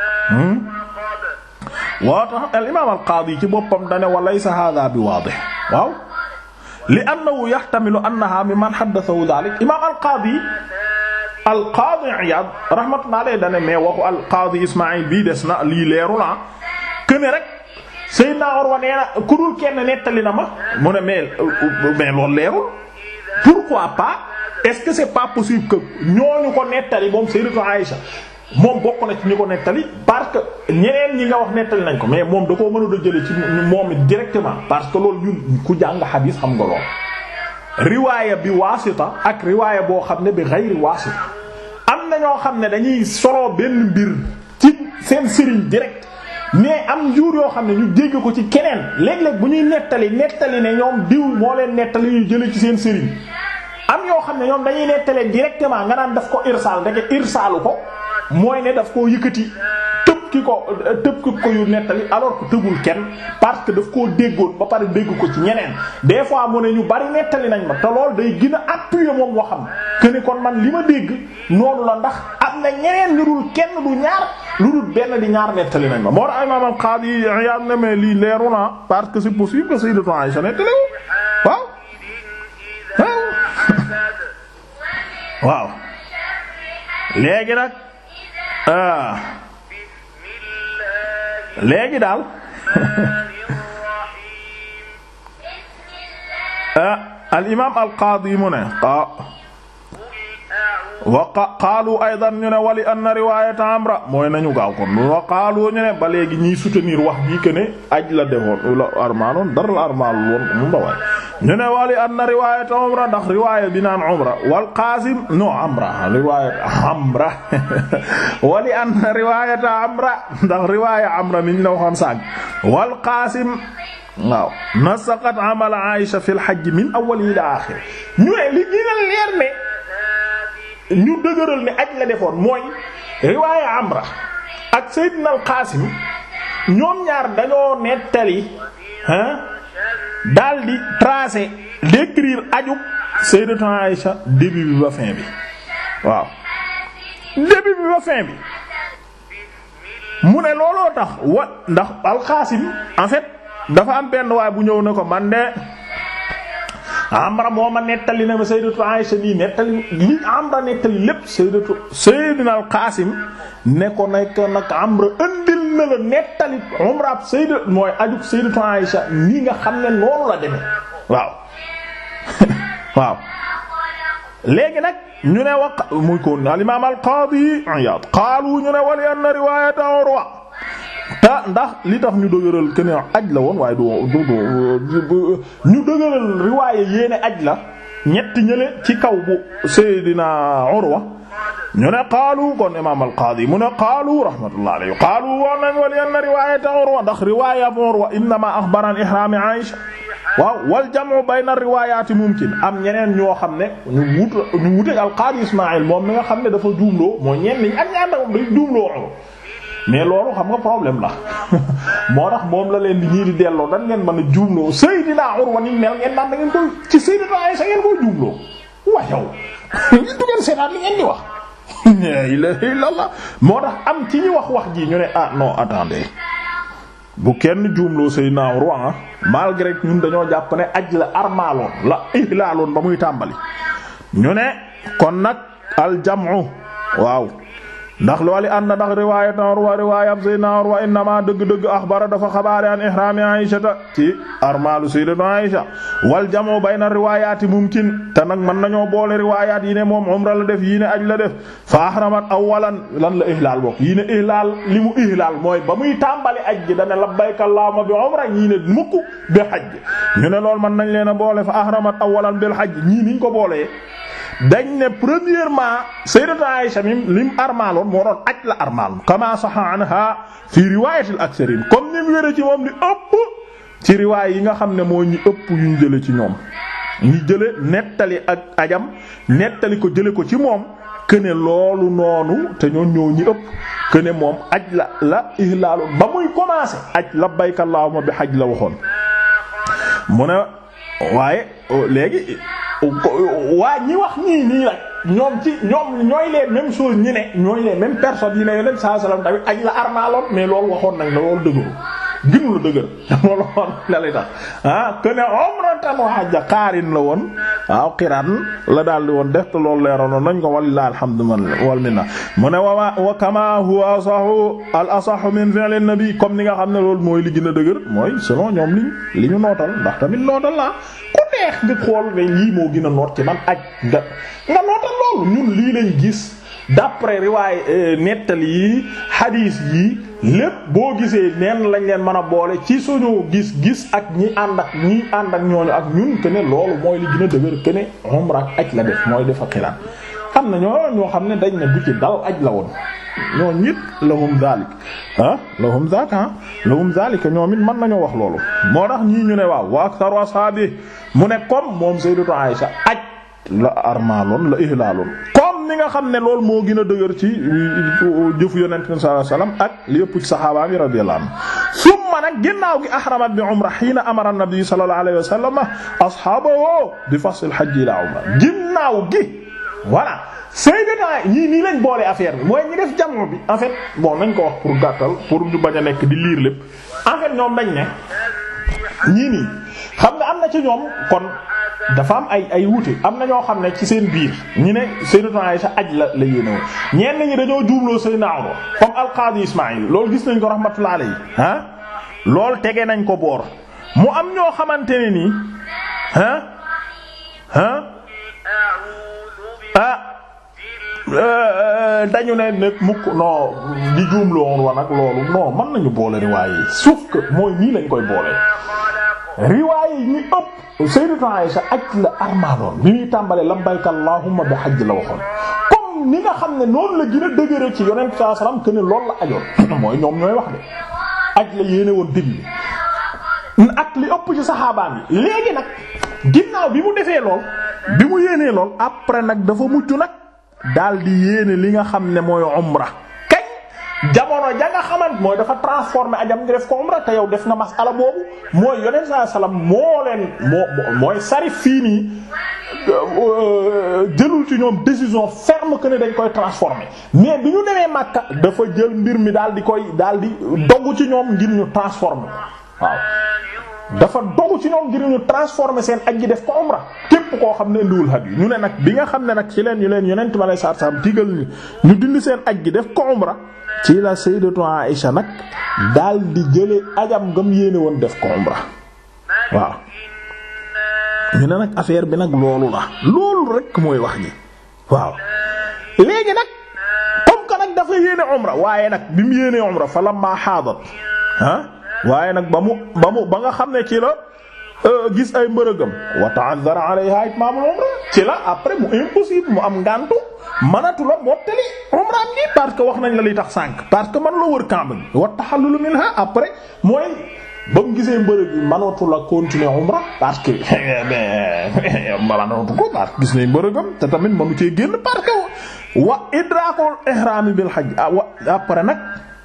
waaw tax al imaam al qaadi ci boppam dane wa laysa hada bi waadih waaw li annahu yahtamilu annaha mimman haddathahu dhalik imaam al qaadi al qaadi Iyaad rahmatullahi alayhi dane mais waxu al qaadi Ismaïl bii des na lii leeru la këne rek Seydina Urwa nee na ku dul kenn nettali na ma mu ne mais mais loolu leerul pourquoi pas est-ce que c'est pas possible que ñooñu ko nettali moom Sayyidatu Aïcha moom bokk na ci ñi ko nettali parce que ñeneen ñi nga wax nettali nañ ko mais moom da koo mënul a jële ci moom directement parce que loolu ñun ku jàng xadiis xam nga lool riwaaya bi waasita ak riwaaya boo xam ne bi gayri waasita am na ñoo xam ne dañuy soloo benn mbir ci seen sëriñ direct mais am njuur yoo xam ne ñu dégg ko ci keneen léeg-léeg bu ñuy nettali nettali ne ñoom diw moo leen nettali ñu jële ci seen sëriñ am yoo xam ne ñoom dañuy nettalee directement nga naan daf ko irsaal ndeke irsaalu ko mooy ne daf koo yëkkati tëb ki ko tëb ki ko yu nettali alors que tëbul kenn parce que daf koo déggoon ba pare dégg ko ci ñeneen des fois mu ne ñu bari nettali nañ ma te lool day gën a appuyer moom waxam que ni kon man li ma dégg noonu la ndax am na ñeneen ñu dul kenn du ñaar lu dul benn di ñaar nettali nañ ma. moo tax Imam al-Qadi Iyad ne mais lii leeru na parce que c'est possible que Sayyidatu Aïcha nettali waaw waaw léegi nag. léegi daal al imaam al qaadi mu ne wa qaalu aydan ñu ne wali anna riwaayata amra mooy nañu gaaw kon wa qaalu ñu ne ba léegi ñiy soutenir wax bii que ne aj la defoon la armaaloon dara la armaal woon mu ba waay ñu ne wali anna riwaayata umra ndax riwaaya bi naan umra wal qaasim no amra riwaayata amra wali anna riwaayata amra ndax riwaaya amra niñ la waxoon sànq wal qaasim waaw nasaqat amala Aïsha fil hajj min awwal ila aaxir ñu ne li gën a leer ne ñu dëgëral ne aj la defoon mooy riwaaya amra ak Seydina al qaasim ñoom ñaar dañoo nettali hein daldi tracer décrire aju Sayyidatu Aïcha début bi ba fin bi waaw début bi ba fin bi mu ne looloo tax wa ndax alxaasim en fait dafa am benn waay bu ñëw ne ko man de Amra moo ma nettali na ma Sayyidatu Aïcha nii nettali li Amra nettali lépp Sayyidatu Sayyidina alxaasim ne ko nekk nag Amra ëndil na la nettali umra Sayyidatu mooy aju Sayyidatu Aïcha nii nga xam ne noonu la demee waaw waaw léegi nag ñu ne wax muy ko al imaam al qaadi Iyaad qaalu ñu ne wali anna riwaayata Urwa te ndax li tax ñu dëgëral que ne aj la woon waaye du du ñu dëgëral riwaaya yéene aj la ñetti ñële ci kaw bu Seydina Urwa ñu ne qaalu kon imaam al qaadi mu ne qaalu rahmatullah alayhi qaalu woon nañ wali anna riwaayata Urwa ndax riwaaya Urwa innama axbara an ihraami Aïsha waaw wal jam'u bayna riwaayaati mumkin am ñeneen ñoo xam ne ñu wut ñu wuteeg al qaadi Ismaïl moom mi nga xam ne dafa juumloo mooy ñenn ñi ak ñaar moom day juumloo Urwa mais loolu xam nga problème la moo tax moom la leen di ñii di delloo dan ngeen mën a juumloo Seydina Urwa ni mel ngeen naan da ngeen koy ci Sayyidatu Aïsha ngeen koy juumloo wa yow ñu du ngeen seetaan li ngeen di wax la ilaha illallah moo tax am ci ñi wax wax ji ñu ne ah non attendez bu kenn juumloo Seydina Urwa malgré que ñun dañoo jàpp ne aj la armaaloon la ihlaaloon ba muy tàmbali ñu ne kon nag aljamu waaw ndax loolu ànd ndax riwaayat Urwa riwaayat Seydina Urwa innama dëgg-dëgg axbara dafa xabaare an ihraami Aysata ci armaalu Sayyidatu Aysa wal jamu bayna riwaayaati mumkin te nag mën nañoo boole riwaayaat yi ne moom umra la def yii ne aj la def fa ahramat awwalan lan la ihlaal bokk yii ne ihlaal li mu ihlaal mooy ba muy tàmbali aj gi dane labbayka allahumma bi umra yii ne mukk bi hajj ñu ne loolu mën nañ leen a boole fa ahramat awwalan bil hajj ñii niñ ko boolee dañ ne premièrement sayyidatu Aisha mim lim armaaloon moo doon aj la armaal kama saha anha fi riwayatil aktharin comme ni mu wére ci moom li ëpp ci riwaay yi nga xam ne moo ñu ëpp yuñ jële ci ñoom ñi jële nettali ak ajam nettali ko jële ko ci moom këne loolu noonu te ñoo ñoo ñi ëpp këne moom aj la la ihlaalu ba muy commencé aj labbayka allahumma bi hajj la waxoon mu ne waaye léegi waa ñi wax ñii nii nag ñoom ci ñoom ñooy les mêmes choses ñi ne ñooy les mêmes personnes yi ne yonent saa sallam tamit aj la armaaloon mais loolu waxoon nañ la loolu dëgëru gënu la dëgër loolu woon la lay tax ah que ne umratan wa hajja qaarin la woon waaw qiraan la daal di woon def te loolu leeroon nañ ko walillahi alhamdu wal minna mu ne wa wa kama huwa asahu al asahu min fi'l an-nabi comme ni nga xam ne loolu mooy li gën a dëgër mooy selon ñoom liñ li ñu nootal ndax tamit nootal la ku neex nga xool ne lii moo gën a noot ci man aj nga nga nootal loolu ñun lii lañ gis d'après riwaay nettali yi hadith yi lépp boo gisee neen lañ leen mën a boole ci suñu gis-gis ak ñi ànd ak ñi ànd ak ñooñu ak ñun que ne loolu mooy li gën a dëgër que ne umra ak aj la def mooy defa xiraan am na ñoo ñoo xam ne dañ ne du ci dal aj la woon ñoo ñit lahum zalik ah lahum zak ah lahum zalik ñoom it mën nañoo wax loolu moo tax ñii ñu ne waaw wa aktharu ashabi mu ne comme moom sayyidatu Aisha aj la armaaloon la ihlaaloon comme ni nga xam ne loolu moo gën a dëgër ci jëfu yonent bi sallallahu alayhi wasallam ak li ëpp ci saxaaba yi radiyallahu anhu summa nag ginnaaw gi ahramat bi umra hiina amara an-nabi sallallahu alayhi wasallam ashaabahu bi fasl al-hajj ila umra ginnaaw gi voilà Sayyidina ñii nii lañ boole affaire bi mooy ñi def jamono bi en fait bon nañ ko wax pour gàttal pour ñu bañ a nekk di liir lépp en fait ñoom dañ ne ñii nii xam nga am na ci ñoom kon dafa am ay ay wuute am na ñoo xam ne ci seen biir ñi ne Sayyidatu Aisha aj la la yéene woon ñenn ñi dañoo juumloo Sayyidina Umar comme al-Qadi Ismaïl loolu gis nañ ko rahmatullah alayhi ah loolu tege nañ ko boor mu am ñoo xamante ne nii ah ah ah dañu ne nag mukk non di juumloo woon wa nag loolu non mën nañu boole riwaay yi sauf que mooy nii lañ koy boole riwaay yi ñu ëpp Sayyidatu Aisha aj la armaaloon bi muy tàmbalee labbayka allahumma bi hajj la waxoon comme ni nga xam ne noonu la gën a dëgëre ci yonent sallallahu alayhi wasallam que ne loolu la ajoon mooy ñoom ñooy wax de aj la yéene woon début ak li ëpp ci saxaabaan yi léegi nag ginnaaw bi mu defee lool bi mu yéenee lool après nag dafa mujj nag daal di yéene li nga xam ne mooy umra kañ jamono ja nga xamant mooy dafa transformé ajam nga def ko umra te yow def nga masala boobu mooy yonent saa salaam moo leen moo mooy sarif fii nii jëlul ci ñoom décision ferme que ne dañ koy transformer mais bi ñu demee Makka dafa jël mbir mi daal di koy daal di dogg ci ñoom ngir ñu transformer waaw dafa dogu ci ñoom ngir ñu transformer seen aj gi def ko umra képp koo xam ne indiwul hadiyu ñu ne nag bi nga xam ne nag ci leen ñu leen yonent ma lay saar saam digal ñu ñu dindi seen aj gi def ko umra ci la sayyidatu Aisha nag daal di jële ajam ngam yéene woon def ko umra waaw ñu ne nag affaire bi nag loolu la loolu rek mooy wax ji waaw léegi nag comme que nag dafa yéene umra waaye nag bi mu yéenee umra fa lamma haadat ah waaye nag ba mu ba mu ba nga xam ne ci la gis ay mbërëgam wa ta'azzara alayha itmamul umra ci la après mu impossible mu am ngantu manatu la mottali umraam gi parce que wax nañ la li tax sànq parce que man la wër Kaaba gi wa tahallulu minha après mooy ba mu gisee mbërëg bi manatu la continuer umra parce que manatu ko parce que gis nañ mbërëgam te tamit manu cee génn parce que wa idrakul ihram bil hajj wa après nag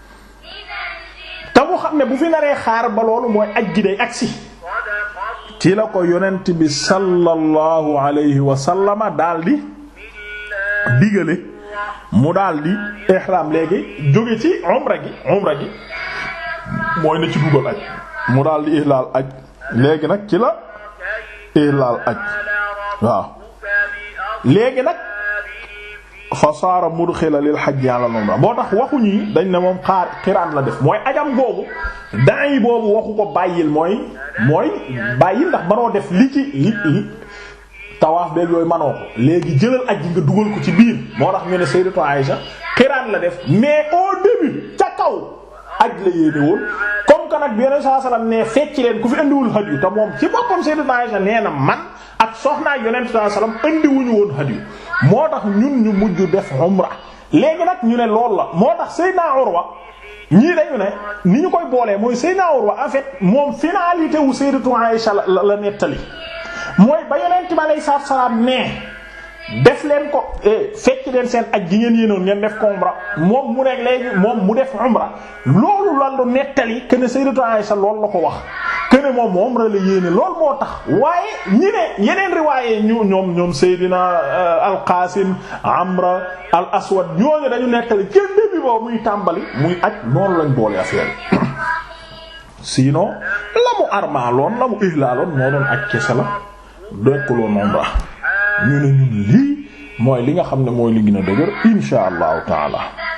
te mu xam ne bu fi naree xaar ba loolu mooy aj gi day agsi ci la ko yonent bi sallallahu alayhi wa sallama daldi digale mu daldi ihram léegi jóge ci umra gi umra gi mooy na ci dugal aj mu daldi ihlaal aj léegi nag ci la ihlaal aj waaw léegi nag fa saara mudxila lil hajji ala umra boo tax waxu ñii dañ ne moom xaar xiraan la def mooy ajam googu daan yi boobu waxu ko bàyyil mooy mooy bàyyil ndax manoo def li ci li li tawaaf beeg yooyu manoo ko léegi jëlal aj nga dugal ko ci biir moo tax ñu ne sayyidatu Aïsha xiraan la def mais au début ca kaw aj la yéene woon comme que nag bi yeneen saa salaam ne fecc leen ku fi indiwul hadiyu te moom ci boppam sayyidatu Aïsha nee na man ak soxnaa yonent saa salaam indiwuñu woon hadiyu moo tax ñun ñu mujj def umra léegi nag ñu ne loolu la moo tax Seydina Urwa ñii dañu ne ni ñu koy boolee mooy Seydina Urwa en fait moom finalité wu Sayyidatu Aïsha la la nettali mooy ba yonent bi alayhi salaatu salaam ne def leen ko fekk leen seen aj gi ngeen yéenoon ngeen def ko umra moom mu nekk léegi moom mu def umra loolu la lu nettali que ne Sayyidatu Aïsha loolu la ko wax que ne moom umra la yéene loolu moo tax waaye ñi ne yeneen riwaaye ñu ñoom ñoom Seydina al-Qasim Amra al Aswad ñooñu dañu nettali kenn début boobu muy tàmbali muy aj noonu lañ boole affaire yi sinon la mu armaaloon la mu ihlaaloon moo doon aj kese la dekkuloon umra ñu ne ñun lii mooy li nga xam ne mooy li gën a dëgër insha allahu taala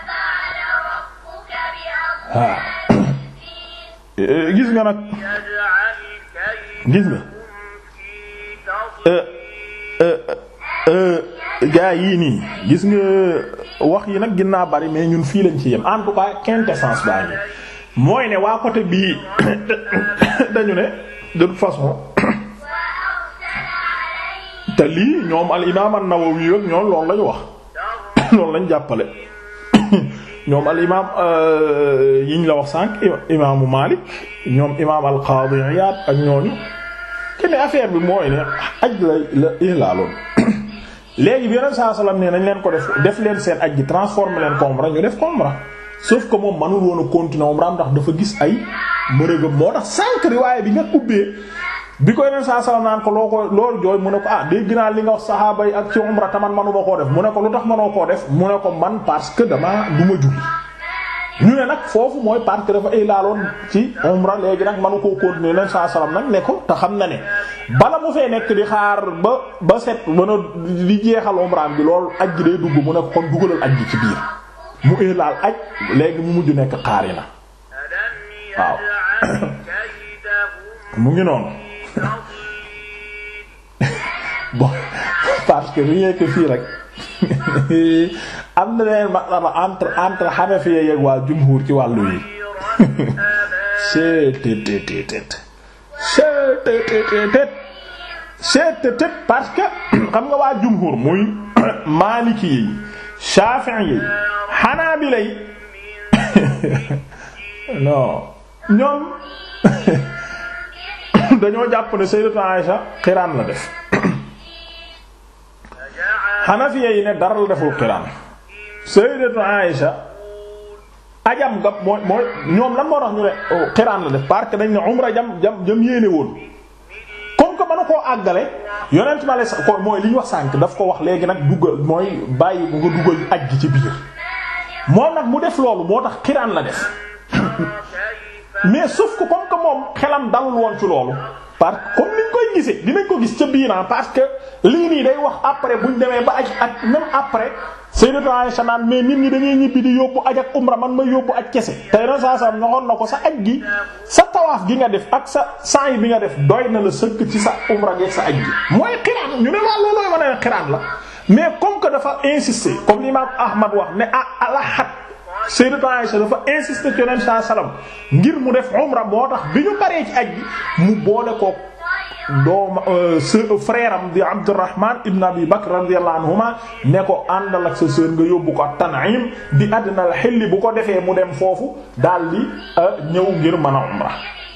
waaw gis nga nag gis nga gaa yii nii gis nga wax yi nag ginnaa bari mais ñun fii lañ ci yem en tout cas quintessence baa ngi mooy ne waa côté bii dañu ne de toute façon te lii ñoom al imaam an-Nawawi ak ñoom loolu lañu wax loolu lañ jàppale ñoom al imaam yiñ la wax sànq imaamu Maalik ñoom imaam al Qaadi Iyaad ak ñooñu kenn affaire bi mooy ne aj la la ilaaloon léegi bi yeneen saa salaam ne nañ leen ko def def leen seen aj gi transformer leen ko umra ñu def ko umra sauf que moom manul woon a continuer umra ndax dafa gis ay mbërëgëm moo tax sànq riwaaya bi nga ubbee bi ko yeneen saa salaam naan ko loo ko loolu jooy mu ne ko ah dégg naa li nga wax saxaaba yi ak ci umra taman manuma koo def mu ne ko lu tax manoo koo def mu ne ko man parce que dama du ma julli ñu ne nag foofu mooy parce que dafa ay laaloon ci umra léegi nag manu koo continuer leen saa salaam nag ne ko te xam na ne bala mu fee nekk di xaar ba ba set mën a di jeexal umraam bi loolu aj gi day dugg mu ne ko kon dugalal aj gi ci biir mu ay laal aj léegi mu mujj nekk xaari na waaw mu ngi noonu bon parce que rien que fii rek am na leen masala entre entre Hanafiya yeeg waa jumhur ci wàllu yi cttt cttt cttt parce que xam nga waa jumhur muy Maliki yi Shafi'i yi Hanabila yi non ñoom dañoo jàpp ne Sayyidatu Aisha xiraan la def Hanafiya yi ne dara la deful xiraan Sayyidatu Aisha ajam nga mooy mooy ñoom lan moo tax ñu ne xiraan la def parce que dañ ne umra jam jam jam yéene woon comme que mën koo àggale yonent ma la ko mooy li ñu wax sànk daf ko wax léegi nag duggal mooy bàyyi bu nga dugal aj gi ci biir moom nag mu def loolu moo tax xiraan la def mais sauf que comme que moom xelam dalul woon ci loolu parce que comme niñ koy gisee dinañ ko gis ca biiran parce que lii nii day wax après buñ demee ba aj ak même après Sayyidatu Aisha naan mais nit ñi dañuy ñibbi di yóbbu aj ak umra man ma yóbbu aj kese tey ren saa saa ñoxoon na ko sa aj gi sa tawaaf gi nga def ak sa sa'i bi nga def doy na la sëkk ci sa umra gi ak sa aj gi mooy xiraan ñu ne waa loolooy wane ne xiraan la mais comme que dafa insister comme l'imam Ahmad wax ne ah alahat Sayyidatu Aisha dafa insister ci Yonent saa salaam ngir mu def umra moo tax bi ñu paree ci aj gi mu boole ko doom frère am di Abdurrahman ibn Abi Bakr radiyallahu anhuma ne ko àndal ak sa sœur nga yóbbu ko Tan'im di àddina la xelli bu ko defee mu dem foofu daal di ñëw ngir mën a umra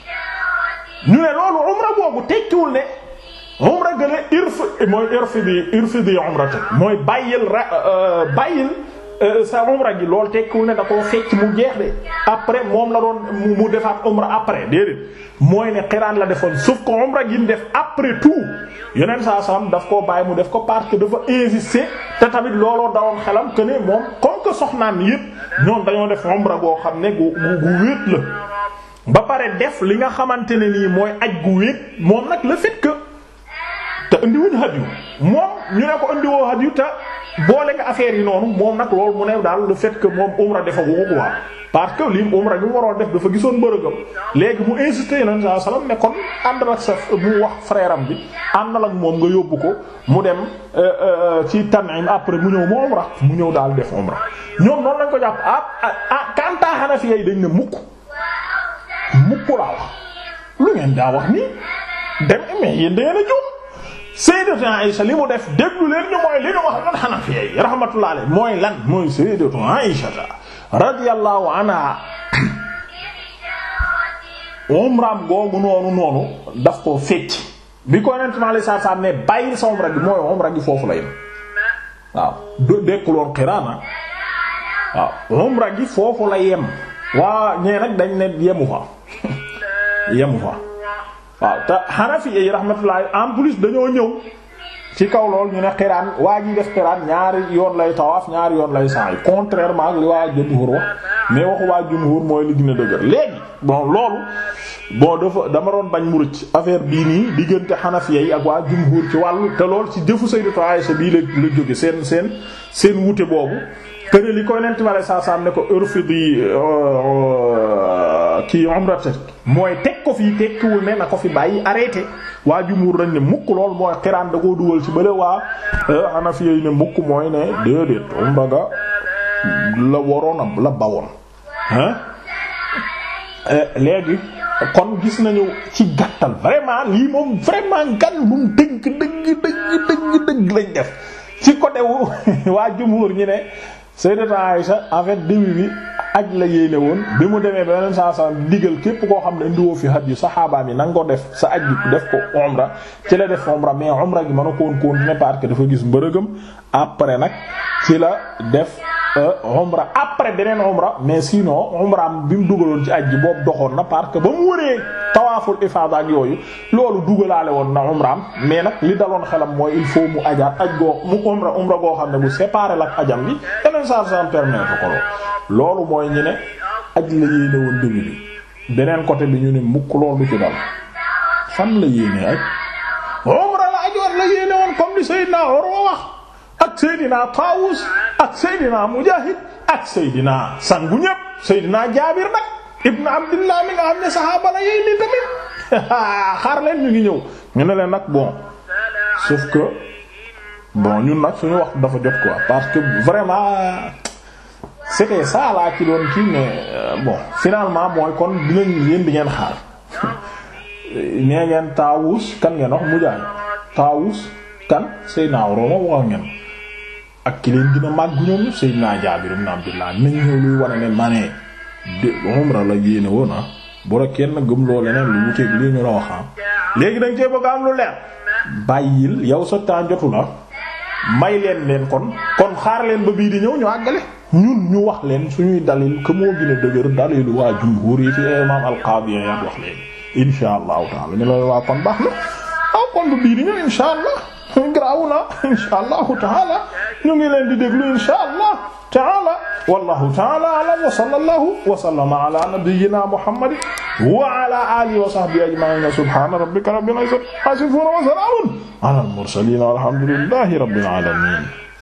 ñu ne loolu umra boobu tekkiwul ne umra gële irf mooy irfi di irfi di umrata mooy bàyyil ra bàyyil sa umra gi loolu tekkiwul ne da koo fecc mu jeex de après moom la doon mu defaat umra après déedéet mooy ne xiraan la defoon sauf que umra gi mu def après tout yeneen saa salaam daf koo bàyyi mu def ko parce que dafa insister te tamit looloo dawoon xelam que ne moom comme que soxnaan yépp ñoom dañoo def umra goo xam ne gu gu gu wéet la ba pare def li nga xamante ne nii mooy aj gu wéet moom nag le fait que te indiwuñu hadiyu moom ñu ne ko indiwoo hadiyu te boole nga affaire yi noonu moom nag loolu mu ne daal le fait que moom umra defa ko quoi parce que lii umra bi mu waroon def dafa gisoon mbërëgam léegi mu insisté yonent saa salaam ne kon àndal ak sa mu wax frère am bi àndal ak moom nga yóbbu ko mu dem ci Tan'im après mu ñëw mu umra mu ñëw daal def umra ñoom noonu lañ ko jàpp ah ah Kanta Hanafi yi dañ ne mukk mukk laa wax lu ngeen daa wax nii dem mais yéen da ngeen a jóg. Sayyidatu Aïsha li mu def déglu leen ñu mooy li ñu wax lan Hanafi yi rahmatullah alayhi mooy lan mooy Sayyidatu Aïsha radiyallahu anha umraam googu noonu noonu daf koo fecc bi ko yonent ma lay saa saa ne bàyyil sa umra gi mooy umra gi foofu la yem waaw dekkuloon xiraana waaw umra gi foofu la yem waa ñee nag dañ ne yemu fa yemu fa waaw te Hanafi yi rahmatullah en plus dañoo ñëw ci kaw lool ñu ne xiraan waa ji def xiraan ñaari yoon lay tawaaf ñaari yoon lay sa'i contrairement ak li waa jumhur wax mais waxu waa jumhur mooy li gën a dëgër léegi bon loolu bon dafa dama doon bañ mu rëcc affaire bii nii diggante Hanafiya yi ak waa jumhur ci wàllu te lool ci jëfu Sayyidatu Aisha bii la la jóge seen seen seen wute boobu këne li koy nent ma lay saa saam ne ko urfidi kii umratak mooy teg ko fii tekkiwul ne na ko fi bàyyi arrêté waa jumhur dañ ne mukk lool mooy xiraan da koo dugal ci bële waa Hanafiya yi ne mukk mooy ne déedéet umra ga la waroon a la bawoon hein léegi kon gis nañu ci gàttal vraiment lii moom vraiment gan bum dëgg dëgg dëgg dëgg dëgg lañ def ci côté wu waa jumhur ñi ne Sayyidatu Aïsha en fait début bi aj la yéene woon bi mu demee ba yeneen saa saa digal képp koo xam ne indiwoo fi haj yu saxaabaam yi na nga ko def sa aj bi def ko umra ci la def umra mais umra gi mën a ko woon continuer parce que dafa gis mbërëgam après nag ci la def umra après beneen umra mais sinon umraam bi mu dugaloon ci aj ji boobu doxoon na parce que ba mu wëree tawaaful ifaada ak yooyu loolu dugalaale woon na umraam mais nag li daloon xelam mooy il faut mu ajaat aj goo mu umra umra goo xam ne bu séparé la ak ajam bi yeneen saa saa permettre ko loolu mooy ñu ne aj la yéene woon début bi beneen côté bi ñu ne mukk loolu du ci dal fan la yéene aj umra la ajoon la yéene woon comme li Seydina Urwa wax ak Seydina Taawus ak Seydina Mujaahid ak Seydina sangu ñépp Seydina Jaabir nag ibn Abdillah mi nga xam ne saxaaba la yéy ni tamit xaar leen ñu ngi ñëw ñu ne leen nag bon sauf que bon ñun nag suñu wax dafa jot quoi parce que vraiment c'était ça laa ci doon kii mais bon finalement mooy kon dinañ yéen di ngeen xaar nee ngeen Taawus kan ngeen wax Mujaahid Taawus kan Seydina Urwa wax ngeen ak ki leen gën a màgg ñoom Seydina Jaabir ibn Abdullah nañ ñëw luy wane ne ma ne de umra la yéene woon ah bu rek kenn gëm loo leneen lu wuteeg lii ñu la wax léegi dañ cee bëgg am lu leer bàyyil yow sa temps jotu la may leen leen kon kon xaar leen ba bii di ñëw ñu àggale ñun ñu wax leen suñuy dalil que moo gën a dëgër dalilu waa jumhur yi fi imam al-Qadi Iyad wax leen insha allahu taala ñu la waa kon baax na aw kon ba bii di ñëw insha allah graw na insha allahu taala ñu ngi leen di déglu insha allah taala wallahu taala alam wa sallallahu wa sallama ala nabiyyina muhammad wa ala alihi wa sahbihi ajma'in subhana rabbika rabbil izzati amma yasifun wa salamun ala al mursalin walhamdulillahi rabbil alamin